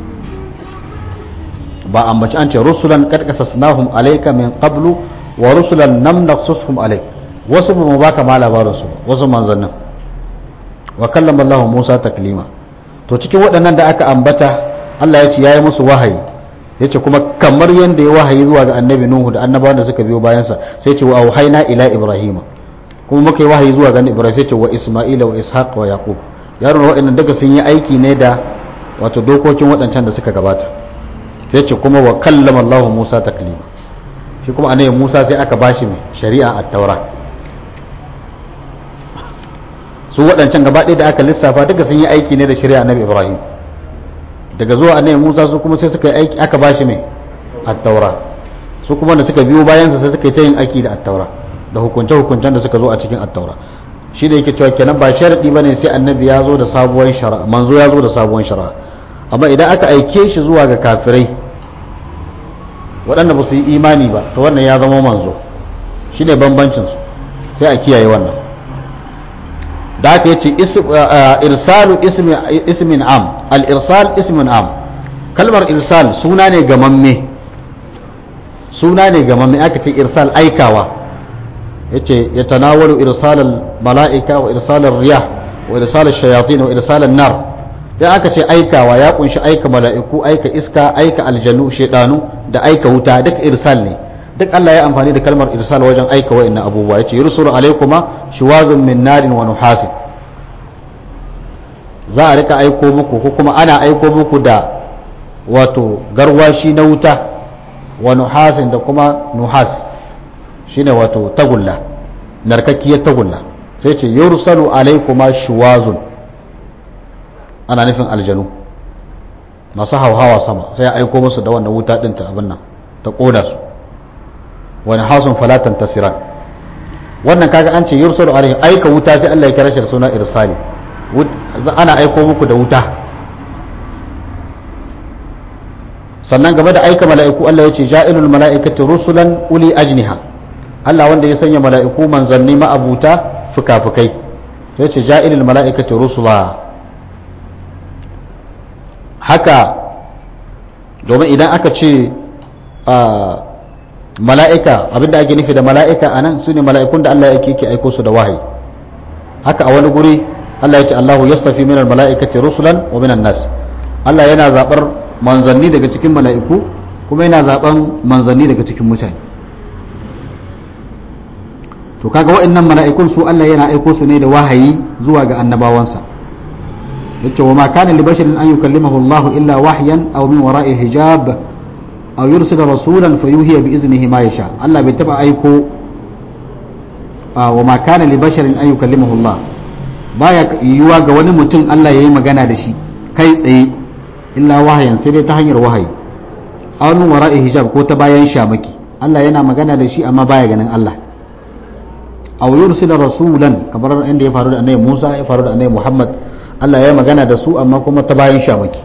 ba ambaci an ce rusulan qad qasasnahum alayka min qablu wa rusulan lam naqsushum alayk wasu ba mu baka ma labarin su wasu manzannin wa kallama Allah Musa taklima to cikin waɗannan da aka ambata Allah ya ce yayi musu wahayi yace kuma kamar yanda ya wahayi zuwa ga annabi Nuhu da annabawan da suka biyo bayansa sai ce wa auhayna ila ibrahima kuma muka yi wahayi zuwa ga ibrahim sai ce wa isma'ila wa ishaq wa yaqub yaron waɗannan daga sun yi aiki ne da wato dokokin waɗancan da suka gabata sai ce kuma wa kallama Allah Musa taklima shi kuma annabi Musa sai aka bashi mai shari'a at-taura su waɗancan gaba ɗaya da aka lissafa duka sun yi aiki ne da shari'a annabi Ibrahim daga zuwa annabi Musa su kuma sai suka yi aiki aka bashi mai at-taura su kuma da suka biyo bayansa sai suka yi ta yin aiki da at-taura da hukunce-hukuncen da suka zo a cikin attaura shi da yake cewa kenan ba sharadi bane sai annabi ya zo da sabuwar shari'a manzo ya zo da sabuwar shari'a amma idan aka aike shi zuwa ga kafirai waɗanda ba su yi imani ba to wannan ya zama manzo shi ne bambancin su sai a kiyaye wannan da aka yace irsalu ismin am al irsal ismin am kalmar irsal suna ne gamamme suna ne gamamme aka ce irsal aikawa yace ya tanawalu irsalal mala'ika wa irsalal riyah wa irsalal shayatin wa irsalal nar dan aka ce aikawa ya kunshi aika mala'iku aika iska aika aljanu shedanu da aika wuta duk irsal ne duk Allah ya amfani da kalmar irsal wajen aika wa'annan abubuwa yace yursulu alaykuma shuwazun min narin wa nuhasin za a rika aiko muku ko kuma ana aiko muku da wato garwashi na wuta wa nuhasin da kuma nuhas shine wato tagulla narkakkiyar tagulla sai ce yursalu alaykuma shuwazun ana nufin aljanu masu hauhawa sama sai ya aiko musu da wannan wuta ɗin ta abin nan ta ƙoda su wani hasun falatan tasiran wannan kaga an ce yursalu alaihim aika wuta sai Allah ya kira shi da suna irsali ana aiko muku da wuta sannan game da aika mala'iku Allah ya ce ja'ilul mala'ikati rusulan uli ajniha Allah wanda ya sanya mala'iku manzanni ma'abuta fuka-fukai sai ce ja'ilul mala'ikati rusula haka domin idan aka ce mala'ika abinda ake nufi da mala'ika a nan su ne mala'ikun da Allah yake ke aiko su da wahayi haka a wani guri Allah ya ce Allahu yastafi minal mala'ikati rusulan wa minan nas Allah yana zaɓar manzanni daga cikin mala'iku kuma yana zaben manzanni daga cikin mutane to kaga waɗannan mala'ikun su Allah yana aiko su ne da wahayi zuwa ga annabawansa yace wa ma kana li basharin an yukallimahu Allah illa wahyan aw min wara'i hijab aw yursila rasulan fayuhiya bi iznihi ma yasha Allah bai taba aiko wa ma kana li basharin an yukallimahu Allah baya yiwuwa ga wani mutum Allah yayi magana da shi kai tsaye illa wahayan sai dai ta hanyar wahayi aw min wara'i hijab ko ta bayan shamaki Allah yana magana da shi amma baya ganin Allah aw yursila rasulan kamar inda ya faru da annabi Musa ya faru da annabi Muhammad Allah ya magana da su amma kuma ta bayan shamaki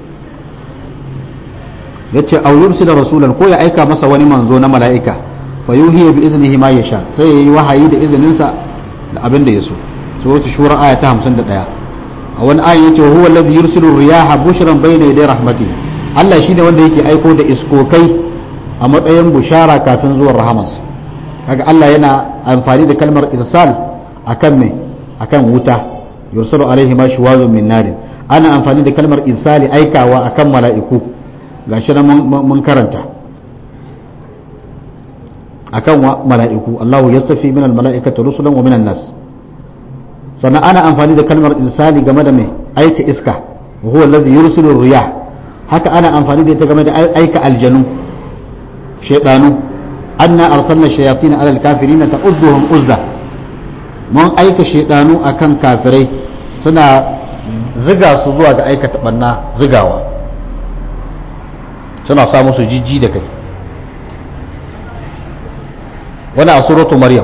yace aw yursila rasulan ko ya aika masa wani manzo na mala'ika fa yuhiya bi iznihi ma yasha sai yayi wahayi da izinin sa da abin da yaso suratul shura aya ta 51 a wani aya yace huwa alladhi yursilu riyaha bushran bayna yaday rahmatihi Allah shine wanda yake aiko da iskokai a matsayin bushara kafin zuwan rahamansa kaga Allah yana amfani da kalmar irsal akan me akan wuta yursalu alaihi ma shuwazun min narin ana amfani da kalmar irsali aikawa akan mala'iku gashi nan mun karanta akan mala'iku Allahu yastafi min almala'ikati rusulan wa minan nas sannan ana amfani da kalmar irsali game da me aika iska wa huwa allazi yursilu riyah haka ana amfani da ita game da aika aljanu shaydanu anna arsalna shayatin ala alkafirin ta'udduhum uzza mun aika shaydanu akan kafirai suna ziga su zuwa ga aikata banna zigawa suna sa musu jijji da kai wani a suratu maryam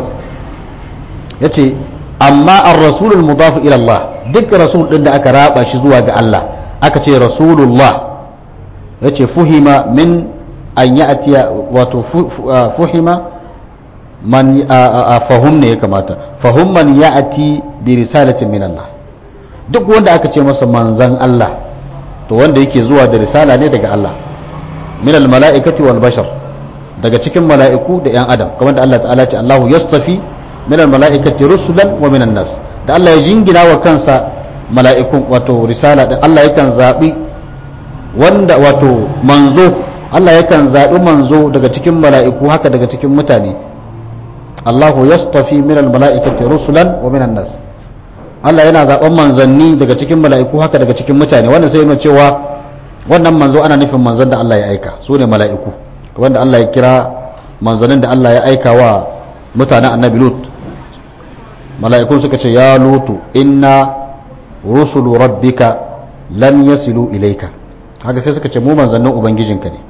yace amma ar-rasulul mudaf ila Allah duk rasul din da aka raba shi zuwa ga Allah aka ce rasulullah yace fuhima min an ya'tiya wato fuhima man fahum ne ya kamata fahum man ya'ti bi risalatin min Allah duk wanda aka ce masa manzan Allah to wanda yake zuwa da risala ne daga Allah min al mala'ikati wal bashar daga cikin mala'iku da yan adam kamar da Allah ta'ala ce Allahu yastafi min al mala'ikati rusulan wa min nas da Allah ya jingina wa kansa mala'ikun wato risala da Allah yakan zabi wanda wato manzo Allah yakan zaɓi manzo daga cikin mala'iku haka daga cikin mutane Allahu yastafi min al-mala'ikati rusulan wa min nas Allah yana zaɓen manzanni daga cikin mala'iku haka daga cikin mutane wannan sai yana cewa wannan manzo ana nufin manzon da Allah ya aika su ne mala'iku wanda Allah ya kira manzannin da Allah ya aika wa mutanen annabi Lut mala'ikun suka ce ya lutu inna rusulu rabbika lam yasilu ilaika haka sai suka ce mu manzannin ubangijinka ne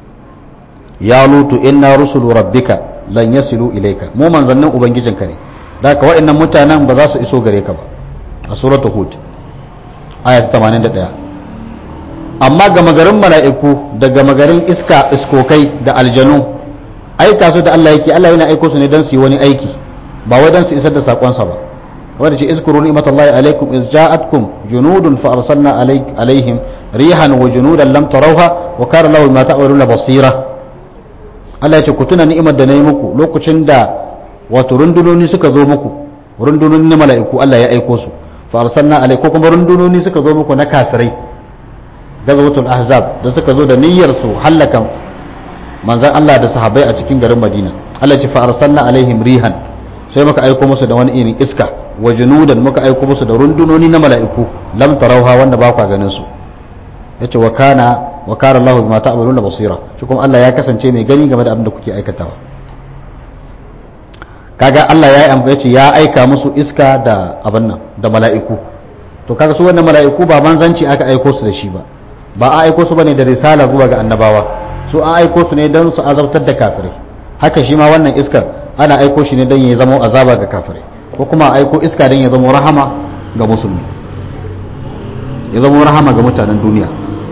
ya lutu inna rusulu rabbika lan yasilu ilaika mu manzannin ubangijinka ne da ka waɗannan mutanen ba za su iso gare ka ba a suratul hud aya 81 amma ga magarin mala'iku da ga magarin iska iskokai da aljanu aika su da Allah yake Allah yana aiko su ne don su yi wani aiki ba wai don su isar da sakonsa ba wanda ce izkuru ni'matallahi alaikum iz ja'atkum junudun fa arsalna alaihim rihan wa junudan lam tarawha wa kana lahu ma ta'maluna basira Allah ya ce ku tuna ni'imar da na yi muku lokacin da wato rundunoni suka zo muku rundunoni na mala'iku Allah ya aiko su fa arsalna alai ko kuma rundunoni suka zo muku na kafirai gazwatul ahzab da suka zo da niyyar su hallaka manzon Allah da sahabbai a cikin garin Madina Allah ya ce fa arsalna alaihim rihan sai muka aiko musu da wani irin iska wa junudan muka aiko musu da rundunoni na mala'iku lam tarauha wanda ba ku ganin su yace wa kana wa kana Allahu bima ta'maluna basira shi kuma Allah ya kasance mai gani game da abin da kuke aikatawa kaga Allah ya yi ce ya aika musu iska da abin nan da mala'iku to kaga su wannan mala'iku ba manzanci aka aiko su da shi ba ba a aiko su bane da risala zuwa ga annabawa su an aiko su ne don su azabtar da kafirai haka shi ma wannan iskar ana aiko shi ne don ya zama azaba ga kafirai ko kuma aiko iska don ya zama rahama ga musulmi ya zama rahama ga mutanen duniya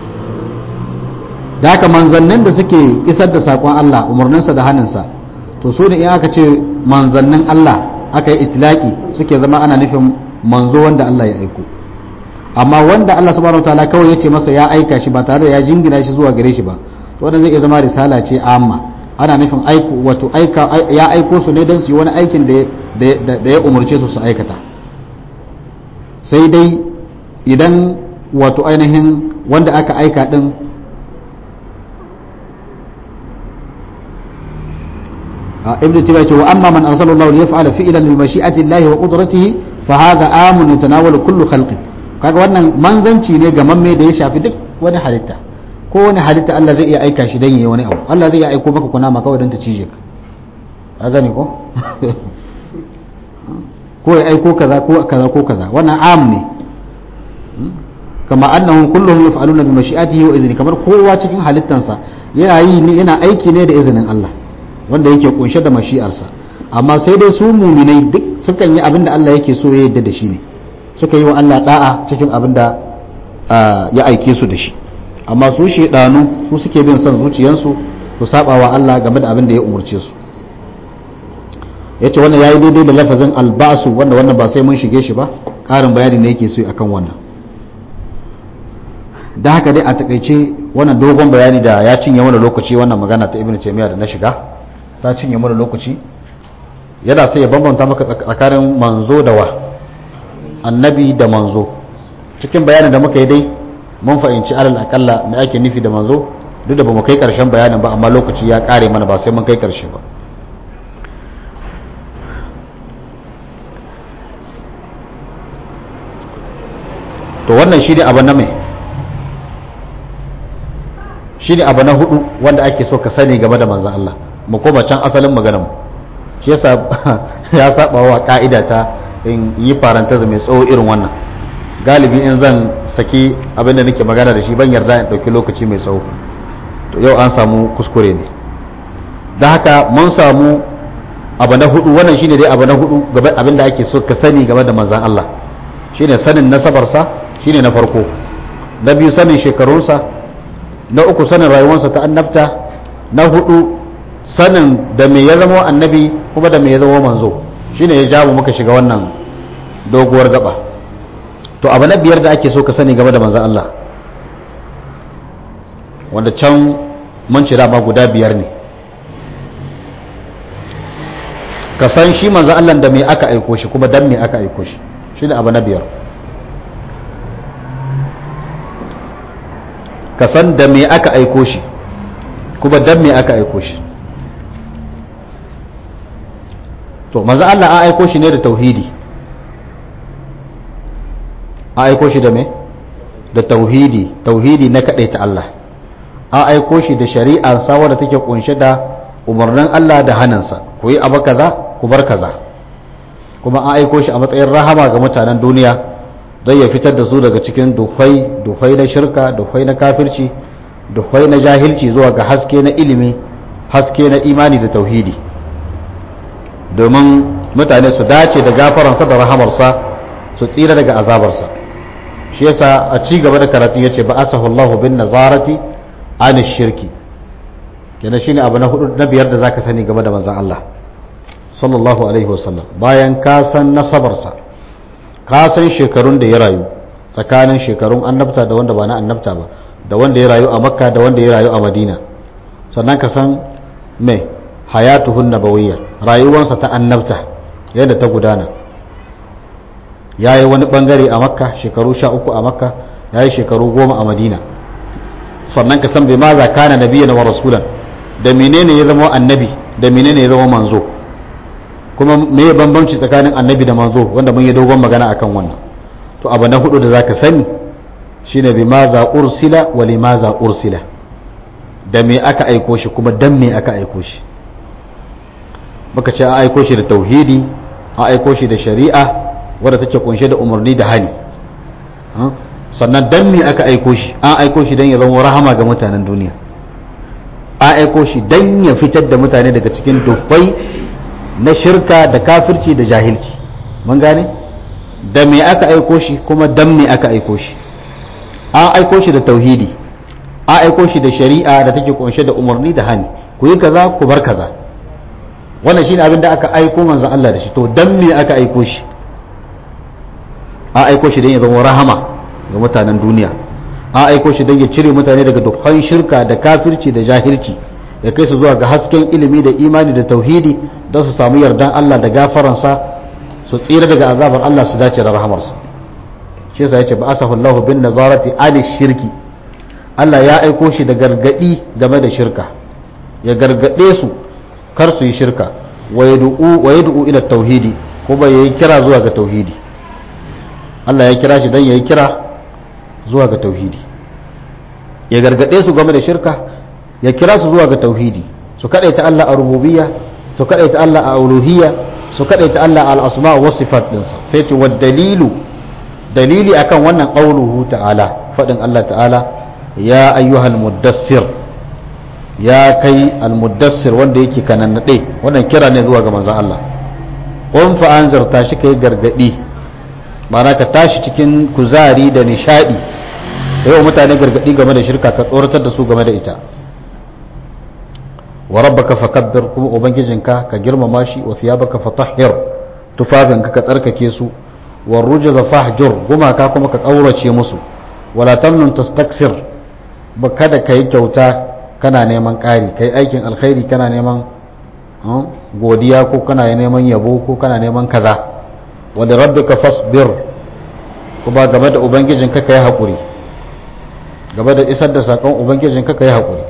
da haka manzannin da suke isar da saƙon Allah umarninsa da hannunsa to su ne in aka ce manzannin Allah aka yi itilaki suke zama ana nufin manzo wanda Allah ya aiko amma wanda Allah subhanahu wataala kawai ya ce masa ya aika shi ba tare da ya jingina shi zuwa gare shi ba to wannan zai iya zama risala ce amma ana nufin aiko wato aika ya aiko su ne don su yi wani aikin da ya umarce su su aikata sai dai idan wato ainihin wanda aka aika din ibn taymiyyah ce wa amma man arsalallahu li yaf'ala fi'lan bi mashi'ati llahi wa qudratihi fa hadha amun yatanawalu kullu khalqin kaga wannan manzanci ne ga mamme da ya shafi duk wani halitta ko wani halitta Allah zai iya aika shi dan yayi wani abu Allah zai iya aiko maka kunama kawai dan ta cije ka a gani ko ko ya aiko kaza ko kaza ko kaza wannan am ne kama annahum kulluhum yaf'aluna bi mashi'atihi wa izni kamar kowa cikin halittansa yana yi ne yana aiki ne da izinin Allah wanda yake kunshe da mashi'arsa amma sai dai su muminai duk sukan yi abin da Allah yake so ya yadda da shi ne suka yi wa Allah da'a cikin abin da ya aike su da shi amma su shedanu su suke bin son zuciyarsu su saba wa Allah game da abin da ya umurce su yace wannan yayi daidai da lafazin albasu wanda wannan ba sai mun shige shi ba karin bayani ne yake so akan wannan da haka dai a takaice wannan dogon bayani da ya cinye mana lokaci wannan magana ta ibnu taymiya da na shiga ta cinye mana lokaci yana sai ya bambanta maka tsakanin manzo da wa annabi da manzo cikin bayanin da muka yi dai mun fahimci alal akalla me ake nufi da manzo duk da bamu kai karshen bayanin ba amma lokaci ya kare mana ba sai mun kai karshe ba to wannan shi ne abu na mai shi ne abu na hudu wanda ake so ka sani game da manzan Allah mu koma can asalin maganar shi yasa ya saba wa ka'ida ta in yi farantaz mai tsawo irin wannan galibi in zan saki abin da nake magana da shi ban yarda in ɗauki lokaci mai tsawo to yau an samu kuskure ne da haka mun samu abu na hudu wannan shine dai abu na hudu abin da ake so ka sani game da manzan Allah shine sanin nasabarsa shine na farko na biyu sanin shekarunsa na uku sanin rayuwarsa ta annabta na hudu sanin da me ya zama annabi kuma da me ya zama manzo shine ya jawo muka shiga wannan doguwar gaba to abu na biyar da ake so ka sani game da manzan Allah wanda can mun ci dama guda biyar ne ka san shi manzan Allah da me aka aiko shi kuma dan me aka aiko shi shi ne abu na biyar ka san da me aka aiko shi kuma dan me aka aiko shi to manzo Allah an aiko shi ne da tauhidi an aiko shi da me da tauhidi tauhidi na ta Allah an aiko shi da shari'a sa wadda take kunshe da umarnin Allah da hannunsa ku yi abu kaza ku bar kaza kuma an aiko shi a matsayin rahama ga mutanen duniya don ya fitar da su daga cikin duhai duhai na shirka duhai na kafirci duhai na jahilci zuwa ga haske na ilimi haske na imani da tauhidi domin mutane su dace da gafaransa da rahamarsa su tsira daga azabarsa shi yasa a ci gaba da karatun yace ba asahu Allahu bin nazarati an shirki kenan shine abu na hudu na biyar da zaka sani game da manzon Allah sallallahu alaihi wasallam bayan ka san nasabarsa ka san shekarun da ya rayu tsakanin shekarun annabta da wanda ba na annabta ba da wanda ya rayu a makka da wanda ya rayu a madina sannan ka san mai hayatuhun nabawiyya rayuwansa ta annabta yadda ta gudana ya yi wani bangare a makka shekaru sha uku a makka ya yi shekaru goma a madina sannan ka san bai ma za kana nabiyan wa rasulan da menene ya zama annabi da menene ya zama manzo kuma me ya bambanci tsakanin annabi da manzo wanda mun yi dogon magana akan wannan to abu na hudu da zaka sani shine bi ma za ursila wa li ma za ursila da me aka aiko shi kuma dan me aka aiko shi muka ce an aiko shi da tauhidi an aiko shi da shari'a wadda take kunshe da umarni da hali sannan dan me aka aiko shi an aiko shi dan ya zama rahama ga mutanen duniya an aiko shi dan ya fitar da mutane daga cikin dubbai na shirka da kafirci da jahilci mun gane da me aka aiko shi kuma dan me aka aiko shi an aiko shi da tauhidi an aiko shi da shari'a da take kunshe da umarni da hani ku yi kaza ku bar kaza wannan shine abin da aka aiko manzon Allah da shi to dan me aka aiko shi an aiko shi dan ya zama rahama ga mutanen duniya an aiko shi dan ya cire mutane daga dukkan shirka da kafirci da jahilci ya kai su zuwa ga hasken ilimi da imani da tauhidi don su samu yardan Allah da gafaransa su tsira daga azabar Allah su dace da rahamarsa shi yasa yace ba asahu Allahu bin nazarati ali shirki Allah ya aiko shi da gargadi game da shirka ya gargade su kar su yi shirka wa yad'u ila tauhidi kuma yayi kira zuwa ga tauhidi Allah ya kira shi dan yayi kira zuwa ga tauhidi ya gargade su game da shirka ya kira su zuwa ga tauhidi su kadaita Allah a rububiyya su kadaita Allah a uluhiyya su kadaita Allah al asma wa sifat dinsa sai ce wa dalilu dalili akan wannan qauluhu ta'ala fadin Allah ta'ala ya ayyuhal muddassir ya kai al muddassir wanda yake kanannade wannan kira ne zuwa ga manzon Allah qum fa anzir tashi kai gargadi ma'ana ka tashi cikin kuzari da nishadi yau mutane gargadi game da shirka ka tsoratar da su game da ita wa rabbaka fakabbir kuma ubangijinka ka girmama shi wa thiyabaka fatahhir tufafinka ka tsarkake su wa rujza fahjur gumaka kuma ka kaurace musu wala tamnun tastaksir ba kada kai kyauta kana neman ƙari kai aikin alkhairi kana neman godiya ko kana neman yabo ko kana neman kaza wa da rabbika fasbir kuma game da ubangijinka kai hakuri game da isar da sakon ubangijinka kai hakuri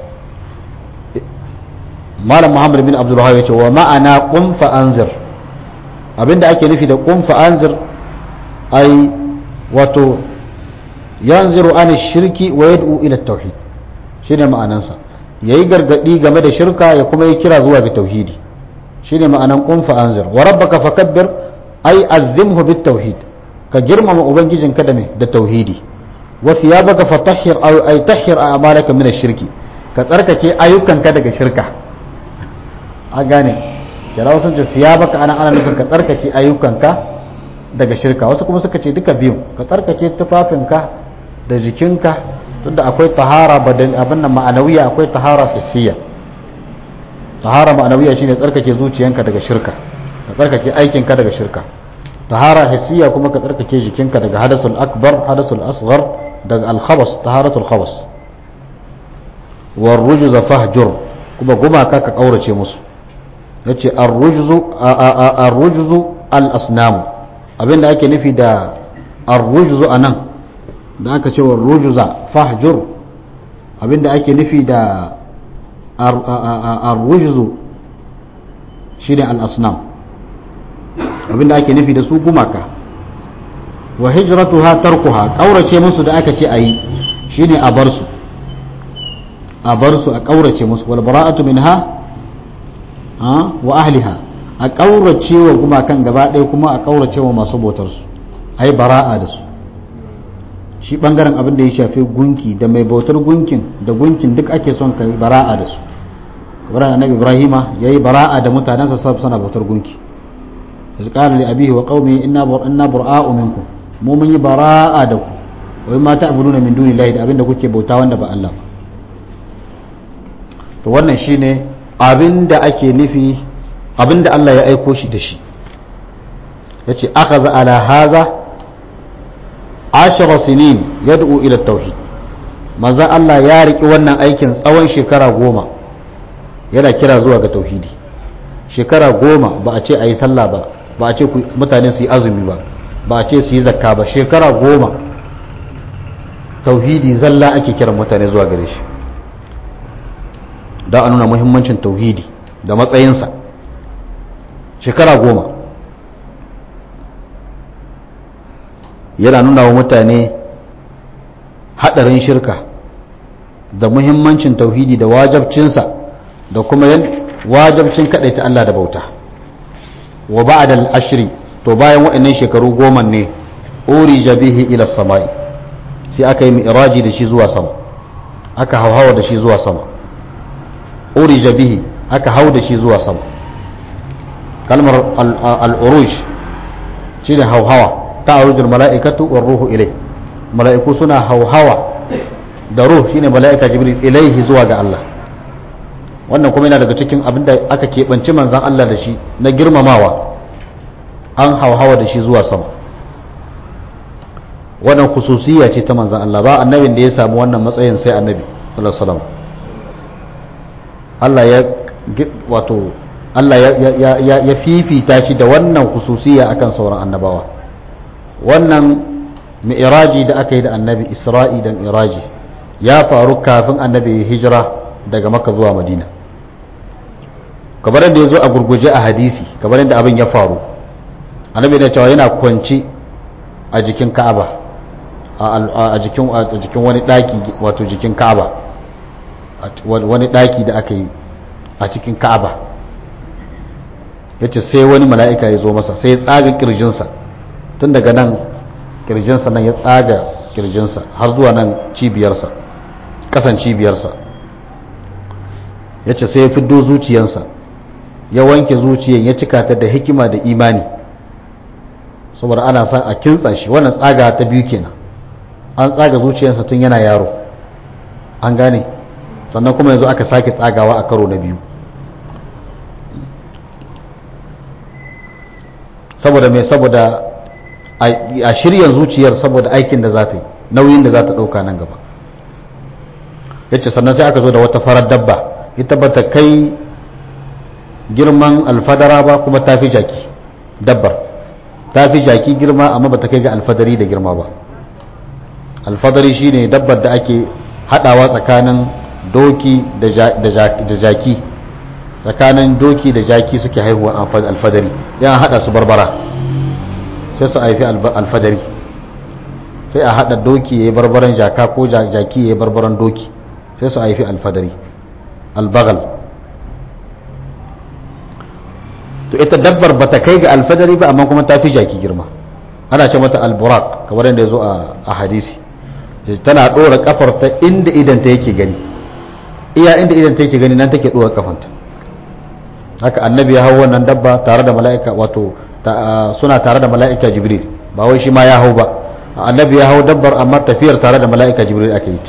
malam muhammad bin abdul wahab yace wa ma'ana qum fa anzir abinda ake nufi da qum fa anzir ai wato yanziru an shirki wa yad'u ila tauhid shine ma'anansa yayi gargadi game da shirka ya kuma yi kira zuwa ga tauhidi shine ma'anan qum fa anzir wa rabbaka fakabbir ai azimhu bit tauhid ka girmama ubangijinka da me da tauhidi wa thiyabaka fatahhir ay tahhir a'malaka min ash-shirki ka tsarkake ayyukanka daga shirka a gane kira wasu ce siya baka ana ana nufin ka tsarkake ayyukanka daga shirka wasu kuma suka ce duka biyu ka tsarkake tufafinka da jikinka duk da akwai tahara badan abin nan ma'anawiya akwai tahara fissiya tahara ma'anawiya shine tsarkake zuciyanka daga shirka ka tsarkake aikinka daga shirka tahara hissiya kuma ka tsarkake jikinka daga hadasul akbar hadasul asghar daga al-khabas taharatul khabas war rujza fahjur kuma gumaka ka kaurace musu yace ar-rujzu al-asnam abinda ake nufi da ar-rujzu anan da aka ce wa rujza fahjur abinda ake nufi da ar-rujzu shine al-asnam abinda ake nufi da su gumaka wa hijratuha tarkuha kaurace musu da aka ce ayi shine a bar su a bar su a kaurace musu wal bara'atu minha wa ahliha a ƙaurace wa gumakan gaba ɗaya kuma a ƙaurace wa masu bautarsu a yi bara'a da su shi ɓangaren abin da ya shafi gunki da mai bautar gunkin da gunkin duk ake son ka yi bara'a da su kamar annabi ibrahima ya yi bara'a da mutanensa sab sana bautar gunki da su ƙara li abihi wa qaumi inna inna bura'u minkum mu mun yi bara'a da ku wai ma ta'buduna min dunillahi da abin da kuke bauta wanda ba Allah ba to wannan shine abin da ake nufi abin da Allah ya aiko shi da shi ya ce aka za ala haza ashara sinin ya da'u ila tauhid manzan Allah ya riƙi wannan aikin tsawon shekara goma yana kira zuwa ga tauhidi shekara goma ba a ce a yi sallah ba ba a ce mutane su yi azumi ba ba a ce su yi zakka ba shekara goma tauhidi zalla ake kiran mutane zuwa gare shi don a nuna muhimmancin tauhidi da matsayinsa shekara goma yana nuna wa mutane haɗarin shirka da muhimmancin tauhidi da wajabcinsa da kuma wajabcin kaɗaita Allah da bauta wa ba'da ashri to bayan waɗannan shekaru goma ne uri jabihi ila samai sai aka yi mi'raji da shi zuwa sama aka hauhawa da shi zuwa sama urija bihi aka hau da shi zuwa sama kalmar al'uruj shi ne hauhawa ta arujul mala'ikatu wa ruhu ilai mala'iku suna hauhawa da ruh shine mala'ika jibril ilaihi zuwa ga Allah wannan kuma yana daga cikin abin da aka keɓanci manzan Allah da shi na girmamawa an hauhawa da shi zuwa sama wannan khususiyya ce ta manzan Allah ba annabin da ya samu wannan matsayin sai annabi sallallahu alaihi wasallam Allah ya wato Allah ya, ya, fifita shi da wannan hususiya akan sauran annabawa wannan mi'raji da aka yi da annabi isra'i da mi'raji ya faru kafin annabi ya hijira daga makka zuwa madina kamar yadda ya zo a gurguje a hadisi kamar yadda abin ya faru annabi da cewa yana kwanci a jikin ka'aba a jikin a jikin wani daki wato jikin ka'aba wani daki da aka yi a cikin ka'aba yace sai wani mala'ika ya zo masa sai ya tsaga kirjinsa tun daga nan kirjinsa nan ya tsaga kirjinsa har zuwa nan cibiyarsa kasan cibiyarsa yace sai ya fiddo zuciyansa ya wanke zuciyan ya cika ta da hikima da imani saboda ana son a kintsa shi wannan tsaga ta biyu kenan an tsaga zuciyarsa tun yana yaro an gane sannan kuma yanzu aka sake tsagawa a karo na biyu saboda mai saboda a shirya zuciyar saboda aikin da za ta yi nauyin da za ta ɗauka nan gaba ya ce sannan sai aka zo da wata farar dabba ita ba ta kai girman alfadara ba kuma ta fi jaki dabbar ta fi jaki girma amma ba ta kai ga alfadari da girma ba alfadari shine dabbar da ake hadawa tsakanin doki da jaki tsakanin doki da jaki suke haihuwa alfadari yan hada su barbara sai su haifi alfadari sai a hada doki ya yi barbaran jaka ko jaki ya yi barbaran doki sai su haifi alfadari albagal to ita dabbar bata kai ga alfadari ba amma kuma ta fi jaki girma ana ce mata alburak kamar yadda ya zo a hadisi tana ɗora kafar ta inda idan ta yake gani iya inda idan ta yake gani nan take ɗora kafanta haka annabi ya hau wannan dabba tare da mala'ika wato suna tare da mala'ika jibril ba wai shi ma ya hau ba annabi ya hau dabbar amma tafiyar tare da mala'ika jibril aka yi ta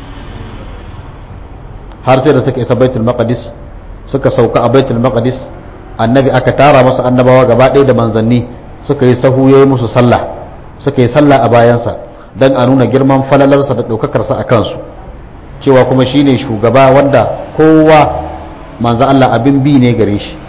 har sai da suka isa baitul maqdis suka sauka a baitul maqdis annabi aka tara masa annabawa gaba ɗaya da manzanni suka yi sahu yayi musu sallah suka yi sallah a bayansa dan a nuna girman falalarsa da ɗaukakarsa a kansu cewa kuma shine shugaba wanda kowa manzo Allah abin bi ne gare shi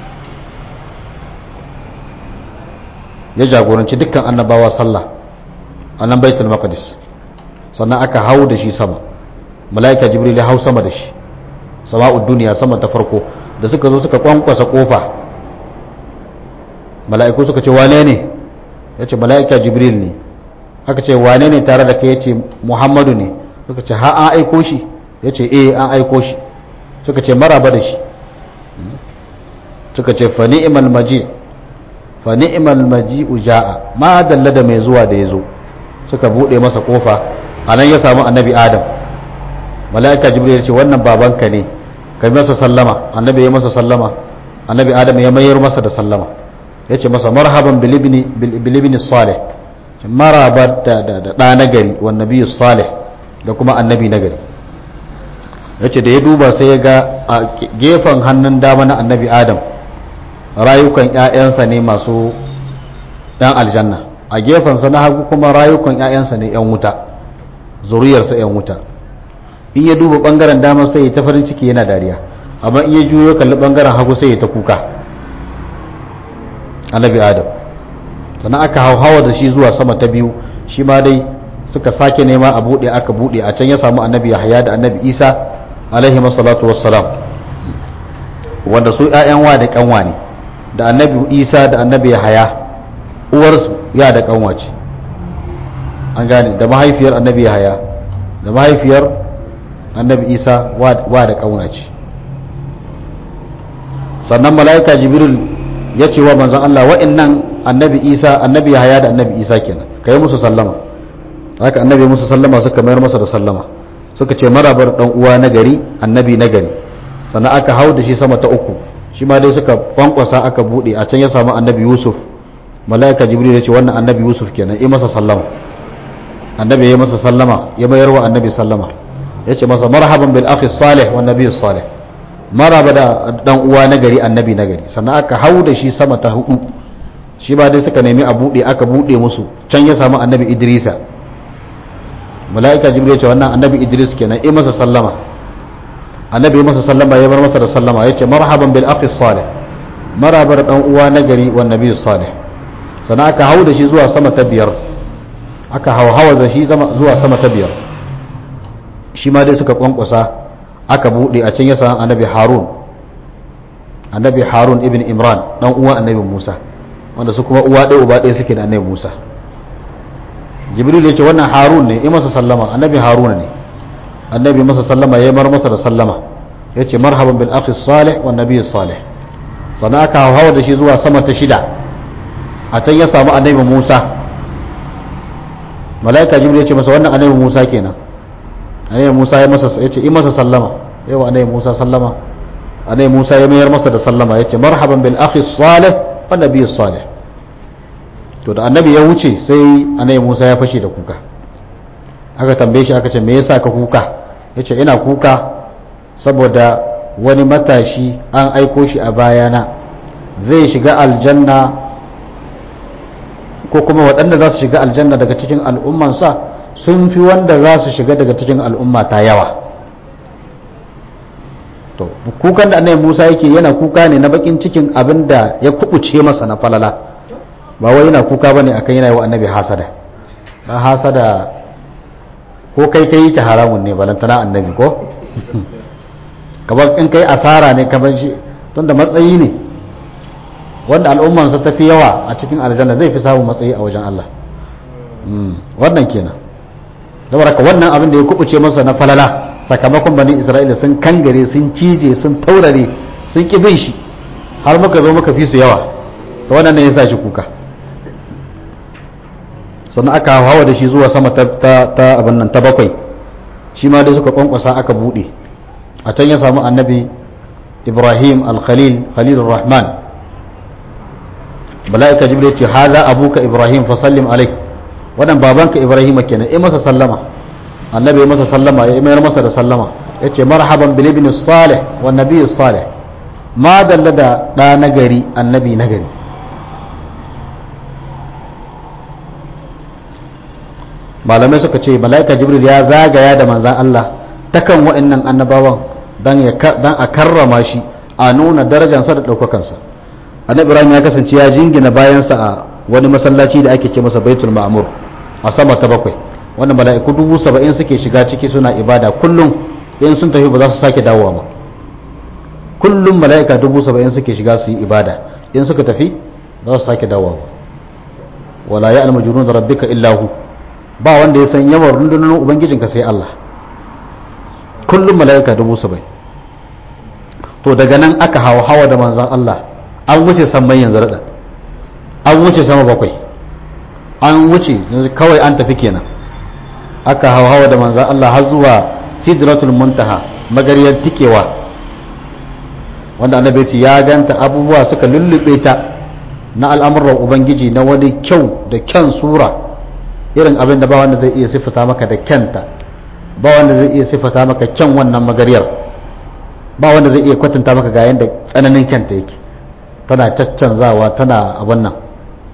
ya jagoranci dukkan annabawa sallah a nan baitul maqdis sannan aka hau da shi sama mala'ika jibril ya hau sama da shi sama'ud duniya sama ta farko da suka zo suka kwankwasa kofa mala'iku suka ce wane ne ya ce mala'ika jibril ne aka ce wane ne tare da kai ya ce muhammadu ne suka ce ha an aiko shi ya ce eh an aiko shi suka ce maraba da shi suka ce fa ni'mal maji fa ni'mal maji uja'a ma dalla da mai zuwa da ya zo suka bude masa kofa anan ya samu annabi adam mala'ika jibril ya ce wannan babanka ne kai masa sallama annabi ya masa sallama annabi adam ya mayar masa da sallama ya ce masa marhaban bilibini salih maraba da ɗa nagari wa nabi salih da kuma annabi nagari ya ce da ya duba sai ya ga a gefen hannun dama na annabi adam rayukan 'ya'yansa ne masu ɗan aljanna a gefensa na hagu kuma rayukan 'ya'yansa ne 'yan wuta zuriyarsa 'yan wuta in ya duba ɓangaren dama sai ya ta farin ciki yana dariya amma in ya juyo kalli ɓangaren hagu sai ya ta kuka annabi adam sannan aka hauhawa da shi zuwa sama ta biyu shi ma dai suka sake nema a buɗe aka buɗe a can ya samu annabi yahaya da annabi isa alaihi masalatu wassalam wanda su ‘ya'yan wa da ƙanwa ne da annabi isa da annabi yahaya uwarsu ya da ƙanwa ce an gane da mahaifiyar annabi yahaya da mahaifiyar annabi isa wa da ƙanwa ce sannan mala'ika jibril ya ce wa manzon Allah wa'annan annabi Isa annabi Yahaya da annabi Isa kenan kai musu sallama haka annabi musu sallama suka mayar masa da sallama suka ce marabar dan uwa na gari annabi na gari sannan aka hau da shi sama ta uku shi ma dai suka kwankwasa aka bude a can ya samu annabi Yusuf malaika Jibril ya ce wannan annabi Yusuf kenan yi masa sallama annabi ya masa sallama ya mayar wa annabi sallama ya ce masa marhaban bil akhi salih wan nabiy salih maraba da dan uwa na gari annabi na gari sannan aka hau da shi sama ta hudu shi ba dai suka nemi a bude aka bude musu can ya samu annabi idrisa mala'ika jibril ce wannan annabi idris kenan yi masa sallama annabi ya masa sallama ya bar masa da sallama ya ce marhaban bil akhi salih maraba da dan uwa na gari wan nabiy salih sannan aka hau da shi zuwa sama ta biyar aka hauhawa da shi zuwa sama ta biyar shi ma dai suka kwankwasa aka bude a can ya samu annabi harun annabi harun ibn imran dan uwan annabi musa wanda su kuma uwa ɗaya uba ɗaya suke da annabi musa jibril ya ce wannan harun ne ya masa sallama annabi haruna ne annabi masa sallama ya mar masa da sallama ya ce marhaban bil akhi salih wa nabi salih sannan aka hawa da shi zuwa sama ta shida a can ya samu annabi musa mala'ika jibril ya ce masa wannan annabi musa kenan annabi musa ya masa ya ce yi masa sallama yawa annabi musa sallama annabi musa ya mayar masa da sallama ya ce marhaban bil akhi salih wa nabi salih to da annabi ya wuce sai annabi musa ya fashe da kuka aka tambaye shi aka ce me yasa ka kuka ya ce ina kuka saboda wani matashi an aiko shi a bayana zai shiga aljanna ko kuma waɗanda za su shiga aljanna daga cikin al'ummansa sun fi wanda za su shiga daga cikin al'umma ta yawa to kukan da annabi Musa yake yana kuka ne na bakin cikin abin da ya kubuce masa na falala ba wai yana kuka bane akan yana yi wa annabi hasada ba hasada ko kai kai ta haramun ne balantana annabi ko kamar in kai asara ne kamar shi tunda matsayi ne wanda al'ummansa ta fi yawa a cikin aljanna zai fi samun matsayi a wajen Allah wannan kenan saboda ka wannan abin da ya kubuce masa na falala sakamakon bani isra'ila sun kangare sun cije sun taurare sun ki bin shi har muka zo muka fi su yawa da wannan ne ya sa shi kuka sannan aka hawa da shi zuwa sama ta abin nan ta bakwai shi ma dai suka kwankwasa aka bude a can ya samu annabi ibrahim al-khalil khalilur rahman mala'ika jibril ce haza abuka ibrahim fa sallim alaik wannan babanka ibrahim kenan ai masa sallama annabi ya masa sallama ya mayar masa da sallama yace marhaban bil ibn salih wan nabiy salih ma dalla da da nagari annabi nagari malamai suka ce mala'ika jibril ya zagaya da manzan Allah takan wa'annan annabawan dan a karrama shi a nuna darajansa da ɗaukakansa annabi ibrahim ya kasance ya jingina bayansa a wani masallaci da ake ce masa baitul ma'mur a sama ta bakwai wanda mala'iku dubu saba'in suke shiga ciki suna ibada kullum in sun tafi ba za su sake dawowa ba kullum mala'ika dubu saba'in suke shiga su yi ibada in suka tafi ba za su sake dawowa ba wala ya almajunun da rabbika illahu ba wanda ya san yawan rundunar ubangijinka sai Allah kullum mala'ika dubu saba'in to daga nan aka hawa hawa da manzan Allah an wuce samman yanzu raɗa an wuce sama bakwai an wuce kawai an tafi kenan aka hawa hawa da manzan Allah har zuwa sidratul muntaha magariyar tikewa wanda annabi ce ya ganta abubuwa suka lullube ta na al'amuran ubangiji na wani kyau da kyan sura irin abin da ba wanda zai iya siffata maka da kyanta ba wanda zai iya siffata maka kyan wannan magariyar ba wanda zai iya kwatanta maka ga yadda tsananin kyanta yake tana caccanzawa tana abin nan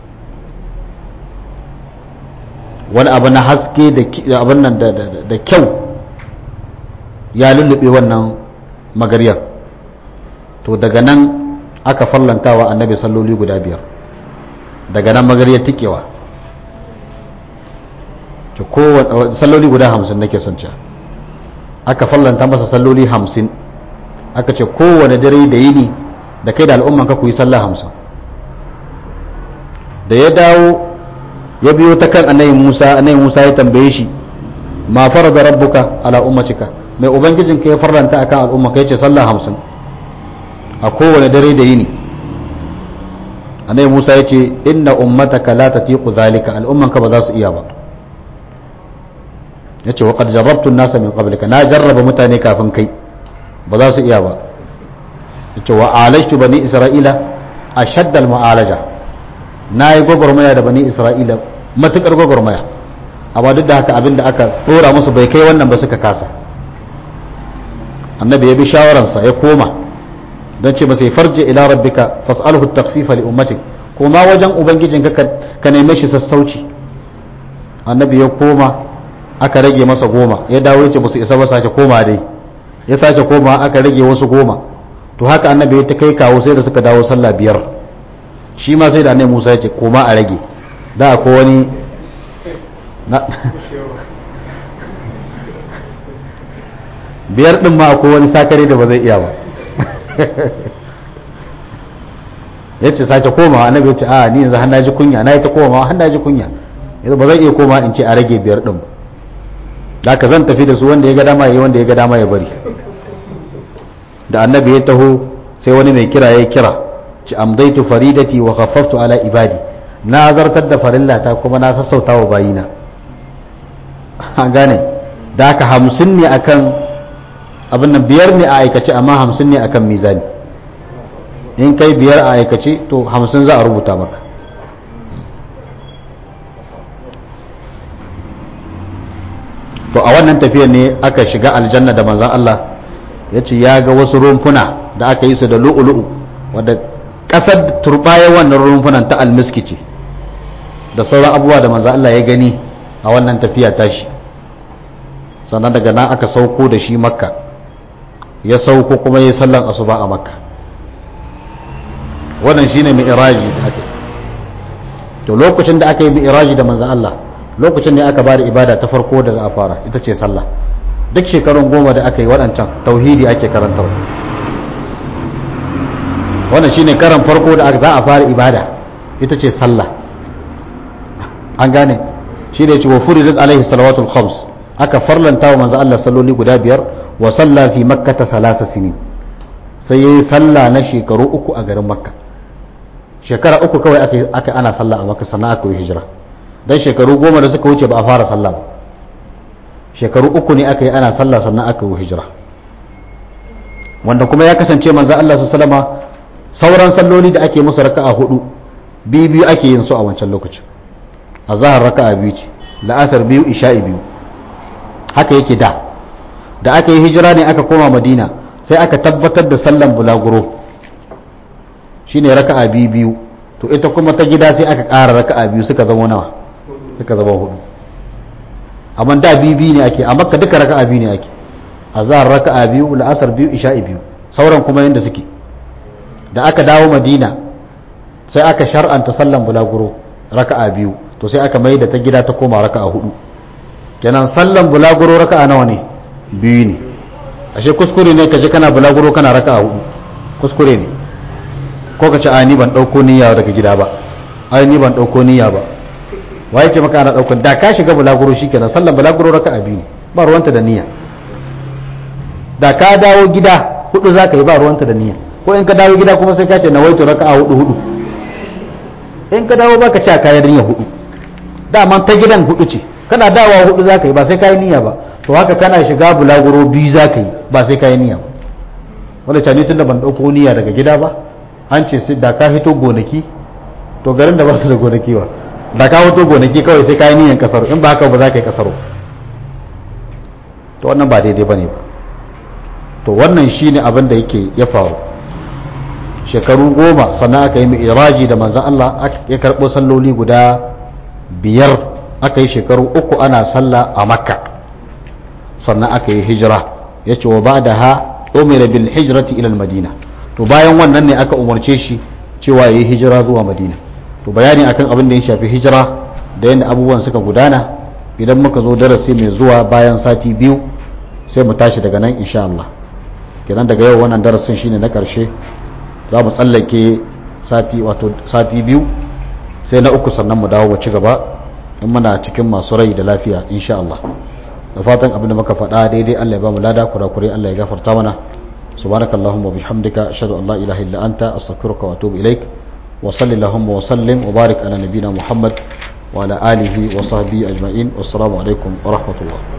wani abu na haske da abin nan da kyau ya lullube wannan magariyar to daga nan aka fallantawa annabi salloli guda biyar daga nan magariyar tikewa salloli guda hamsin nake son ca aka fallanta masa salloli hamsin aka ce kowane dare da yini da kai da al'umman ka ku yi sallah hamsin da ya dawo ya biyo ta kan annabi musa annabi musa ya tambaye shi ma fara da rabbuka ala ummatika mai ubangijin ka ya farlanta akan al'umma ka yace sallah hamsin a kowane dare da yini annabi musa ya ce inna ummataka la tatiqu zalika al'umman ka ba za su iya ba ya ce waƙar jarrabtun nasa min qablika na jarraba mutane kafin kai ba za su iya ba ya ce wa alashtu bani isra'ila a shaddal ma'alaja na yi gwagwarmaya da bani isra'ila matuƙar gwagwarmaya amma duk da haka abin da aka ɗora musu bai kai wannan ba suka kasa annabi ya bi shawararsa ya koma don ce masa farje ila rabbika fas'alhu takfifa li ummatik koma wajen ubangijin ka neme shi sassauci annabi ya koma aka rage masa goma ya dawo ya ce ba su isa ba sake koma dai ya sake koma aka rage wasu goma to haka annabi ya ta kai kawo sai da suka dawo sallah biyar shi ma sai da annabi Musa ya ce koma a rage da ko wani biyar din ma ko wani sakare da ba zai iya ba ya ce sake komawa annabi ya ce a ni yanzu har ji kunya na yi ta komawa har ji kunya yanzu ba zan iya koma in ce a rage biyar din da ka zan tafi da su wanda ya ga dama ya wanda ya ga dama ya bari da annabi ya taho sai wani mai kira ya kira ci amdaitu faridati wa khaffaftu ala ibadi na zartar da farillata kuma na sassauta wa bayina an gane da aka hamsin ne akan abin nan biyar ne a aikace amma hamsin ne akan mizani in kai biyar a aikace to hamsin za a rubuta maka to a wannan tafiyar ne aka shiga aljanna da manzan Allah ya ce ya ga wasu rumfuna da aka yi su da lu'ulu'u wadda ƙasar turbaye wannan rumfunan ta almiski ce da sauran abubuwa da manzan Allah ya gani a wannan tafiya tashi sannan daga nan aka sauko da shi makka ya sauko kuma ya sallan asuba a makka wannan shine mi'raji da aka to lokacin da aka yi mi'raji da manzan Allah lokacin ne aka bada ibada ta farko da za a fara ita ce sallah duk shekarun goma da aka yi waɗancan tauhidi ake karantar wannan shine karan farko da za a fara ibada ita ce sallah an gane shi da ya ce wa furidat alaihi salawatul khams aka farlanta wa manzo Allah salloli guda biyar wa salla fi makkata salasa sinin sai yayi sallah na shekaru uku a garin makka shekara uku kawai aka aka ana sallah a makka sannan aka yi hijira dan shekaru goma da suka wuce ba a fara sallah ba shekaru uku ne aka yi ana sallah sannan aka yi hijira wanda kuma ya kasance manzo Allah sallama sauran salloli da ake musu raka'a hudu biyu biyu ake yin su a wancan lokacin azhar raka'a biyu ce la'asar biyu isha'i biyu haka yake da da aka yi hijira ne aka koma madina sai aka tabbatar da sallan bulaguro shine raka'a biyu biyu to ita kuma ta gida sai aka ƙara raka'a biyu suka zama nawa suka zama hudu amma da biyu biyu ne ake a makka duka raka'a biyu ne ake azhar raka'a biyu la'asar biyu isha'i biyu sauran kuma yanda suke da aka dawo madina sai aka shar'anta sallan bulaguro raka'a biyu to sai aka mai da ta gida ta koma raka'a hudu kenan sallan bulaguro raka'a nawa ne biyu ne ashe kuskure ne ka je kana bulaguro kana raka'a hudu kuskure ne ko ka ce a ni ban dauko niyya daga gida ba ai ni ban dauko niyya ba waye ce maka ana dauko da ka shiga bulaguro shikenan sallan bulaguro raka'a biyu ne ba ruwanta da niyya da ka dawo gida hudu zaka yi ba ruwanta da niyya ko in ka dawo gida kuma sai ka ce nawaitu raka'a hudu hudu in ka dawo baka ci a kayan niyya hudu dama ta gidan hudu ce kana dawa hudu za ka yi ba sai ka yi niyya ba to haka kana shiga bulaguro biyu za ka yi ba sai ka yi niyya ba wanda cani tun da ban ɗauko niyya daga gida ba an ce sai da ka hito gonaki to garin da ba su da gonaki ba da ka hito gonaki kawai sai ka yi niyyan kasaro in ba haka ba za ka yi kasaro to wannan ba daidai ba ne ba to wannan shine abin da yake ya faru shekaru goma sannan aka yi iraji da manzan Allah ya karɓo salloli guda biyar aka yi shekaru uku ana sallah a makka sannan aka yi hijira ya ce wa ba da ha umira bil hijrati ilal madina to bayan wannan ne aka umarce shi cewa ya yi hijira zuwa madina to bayani akan abin da ya shafi hijira da yadda abubuwan suka gudana idan muka zo darasi mai zuwa bayan sati biyu sai mu tashi daga nan insha Allah kenan daga yau wannan darasin shine na karshe za mu tsallake sati wato sati biyu sai na uku sannan mu dawo mu ci gaba in muna cikin masu rai da lafiya insha Allah da fatan abin da muka faɗa daidai Allah ya ba mu lada kurakure Allah ya gafarta mana subhanakallahumma bihamdika ashhadu an la ilaha illa anta astaghfiruka wa atubu ilaik wa sallallahu wa sallim wa barik ala nabiyyina muhammad wa ala alihi wa sahbihi ajma'in wassalamu alaikum wa rahmatullah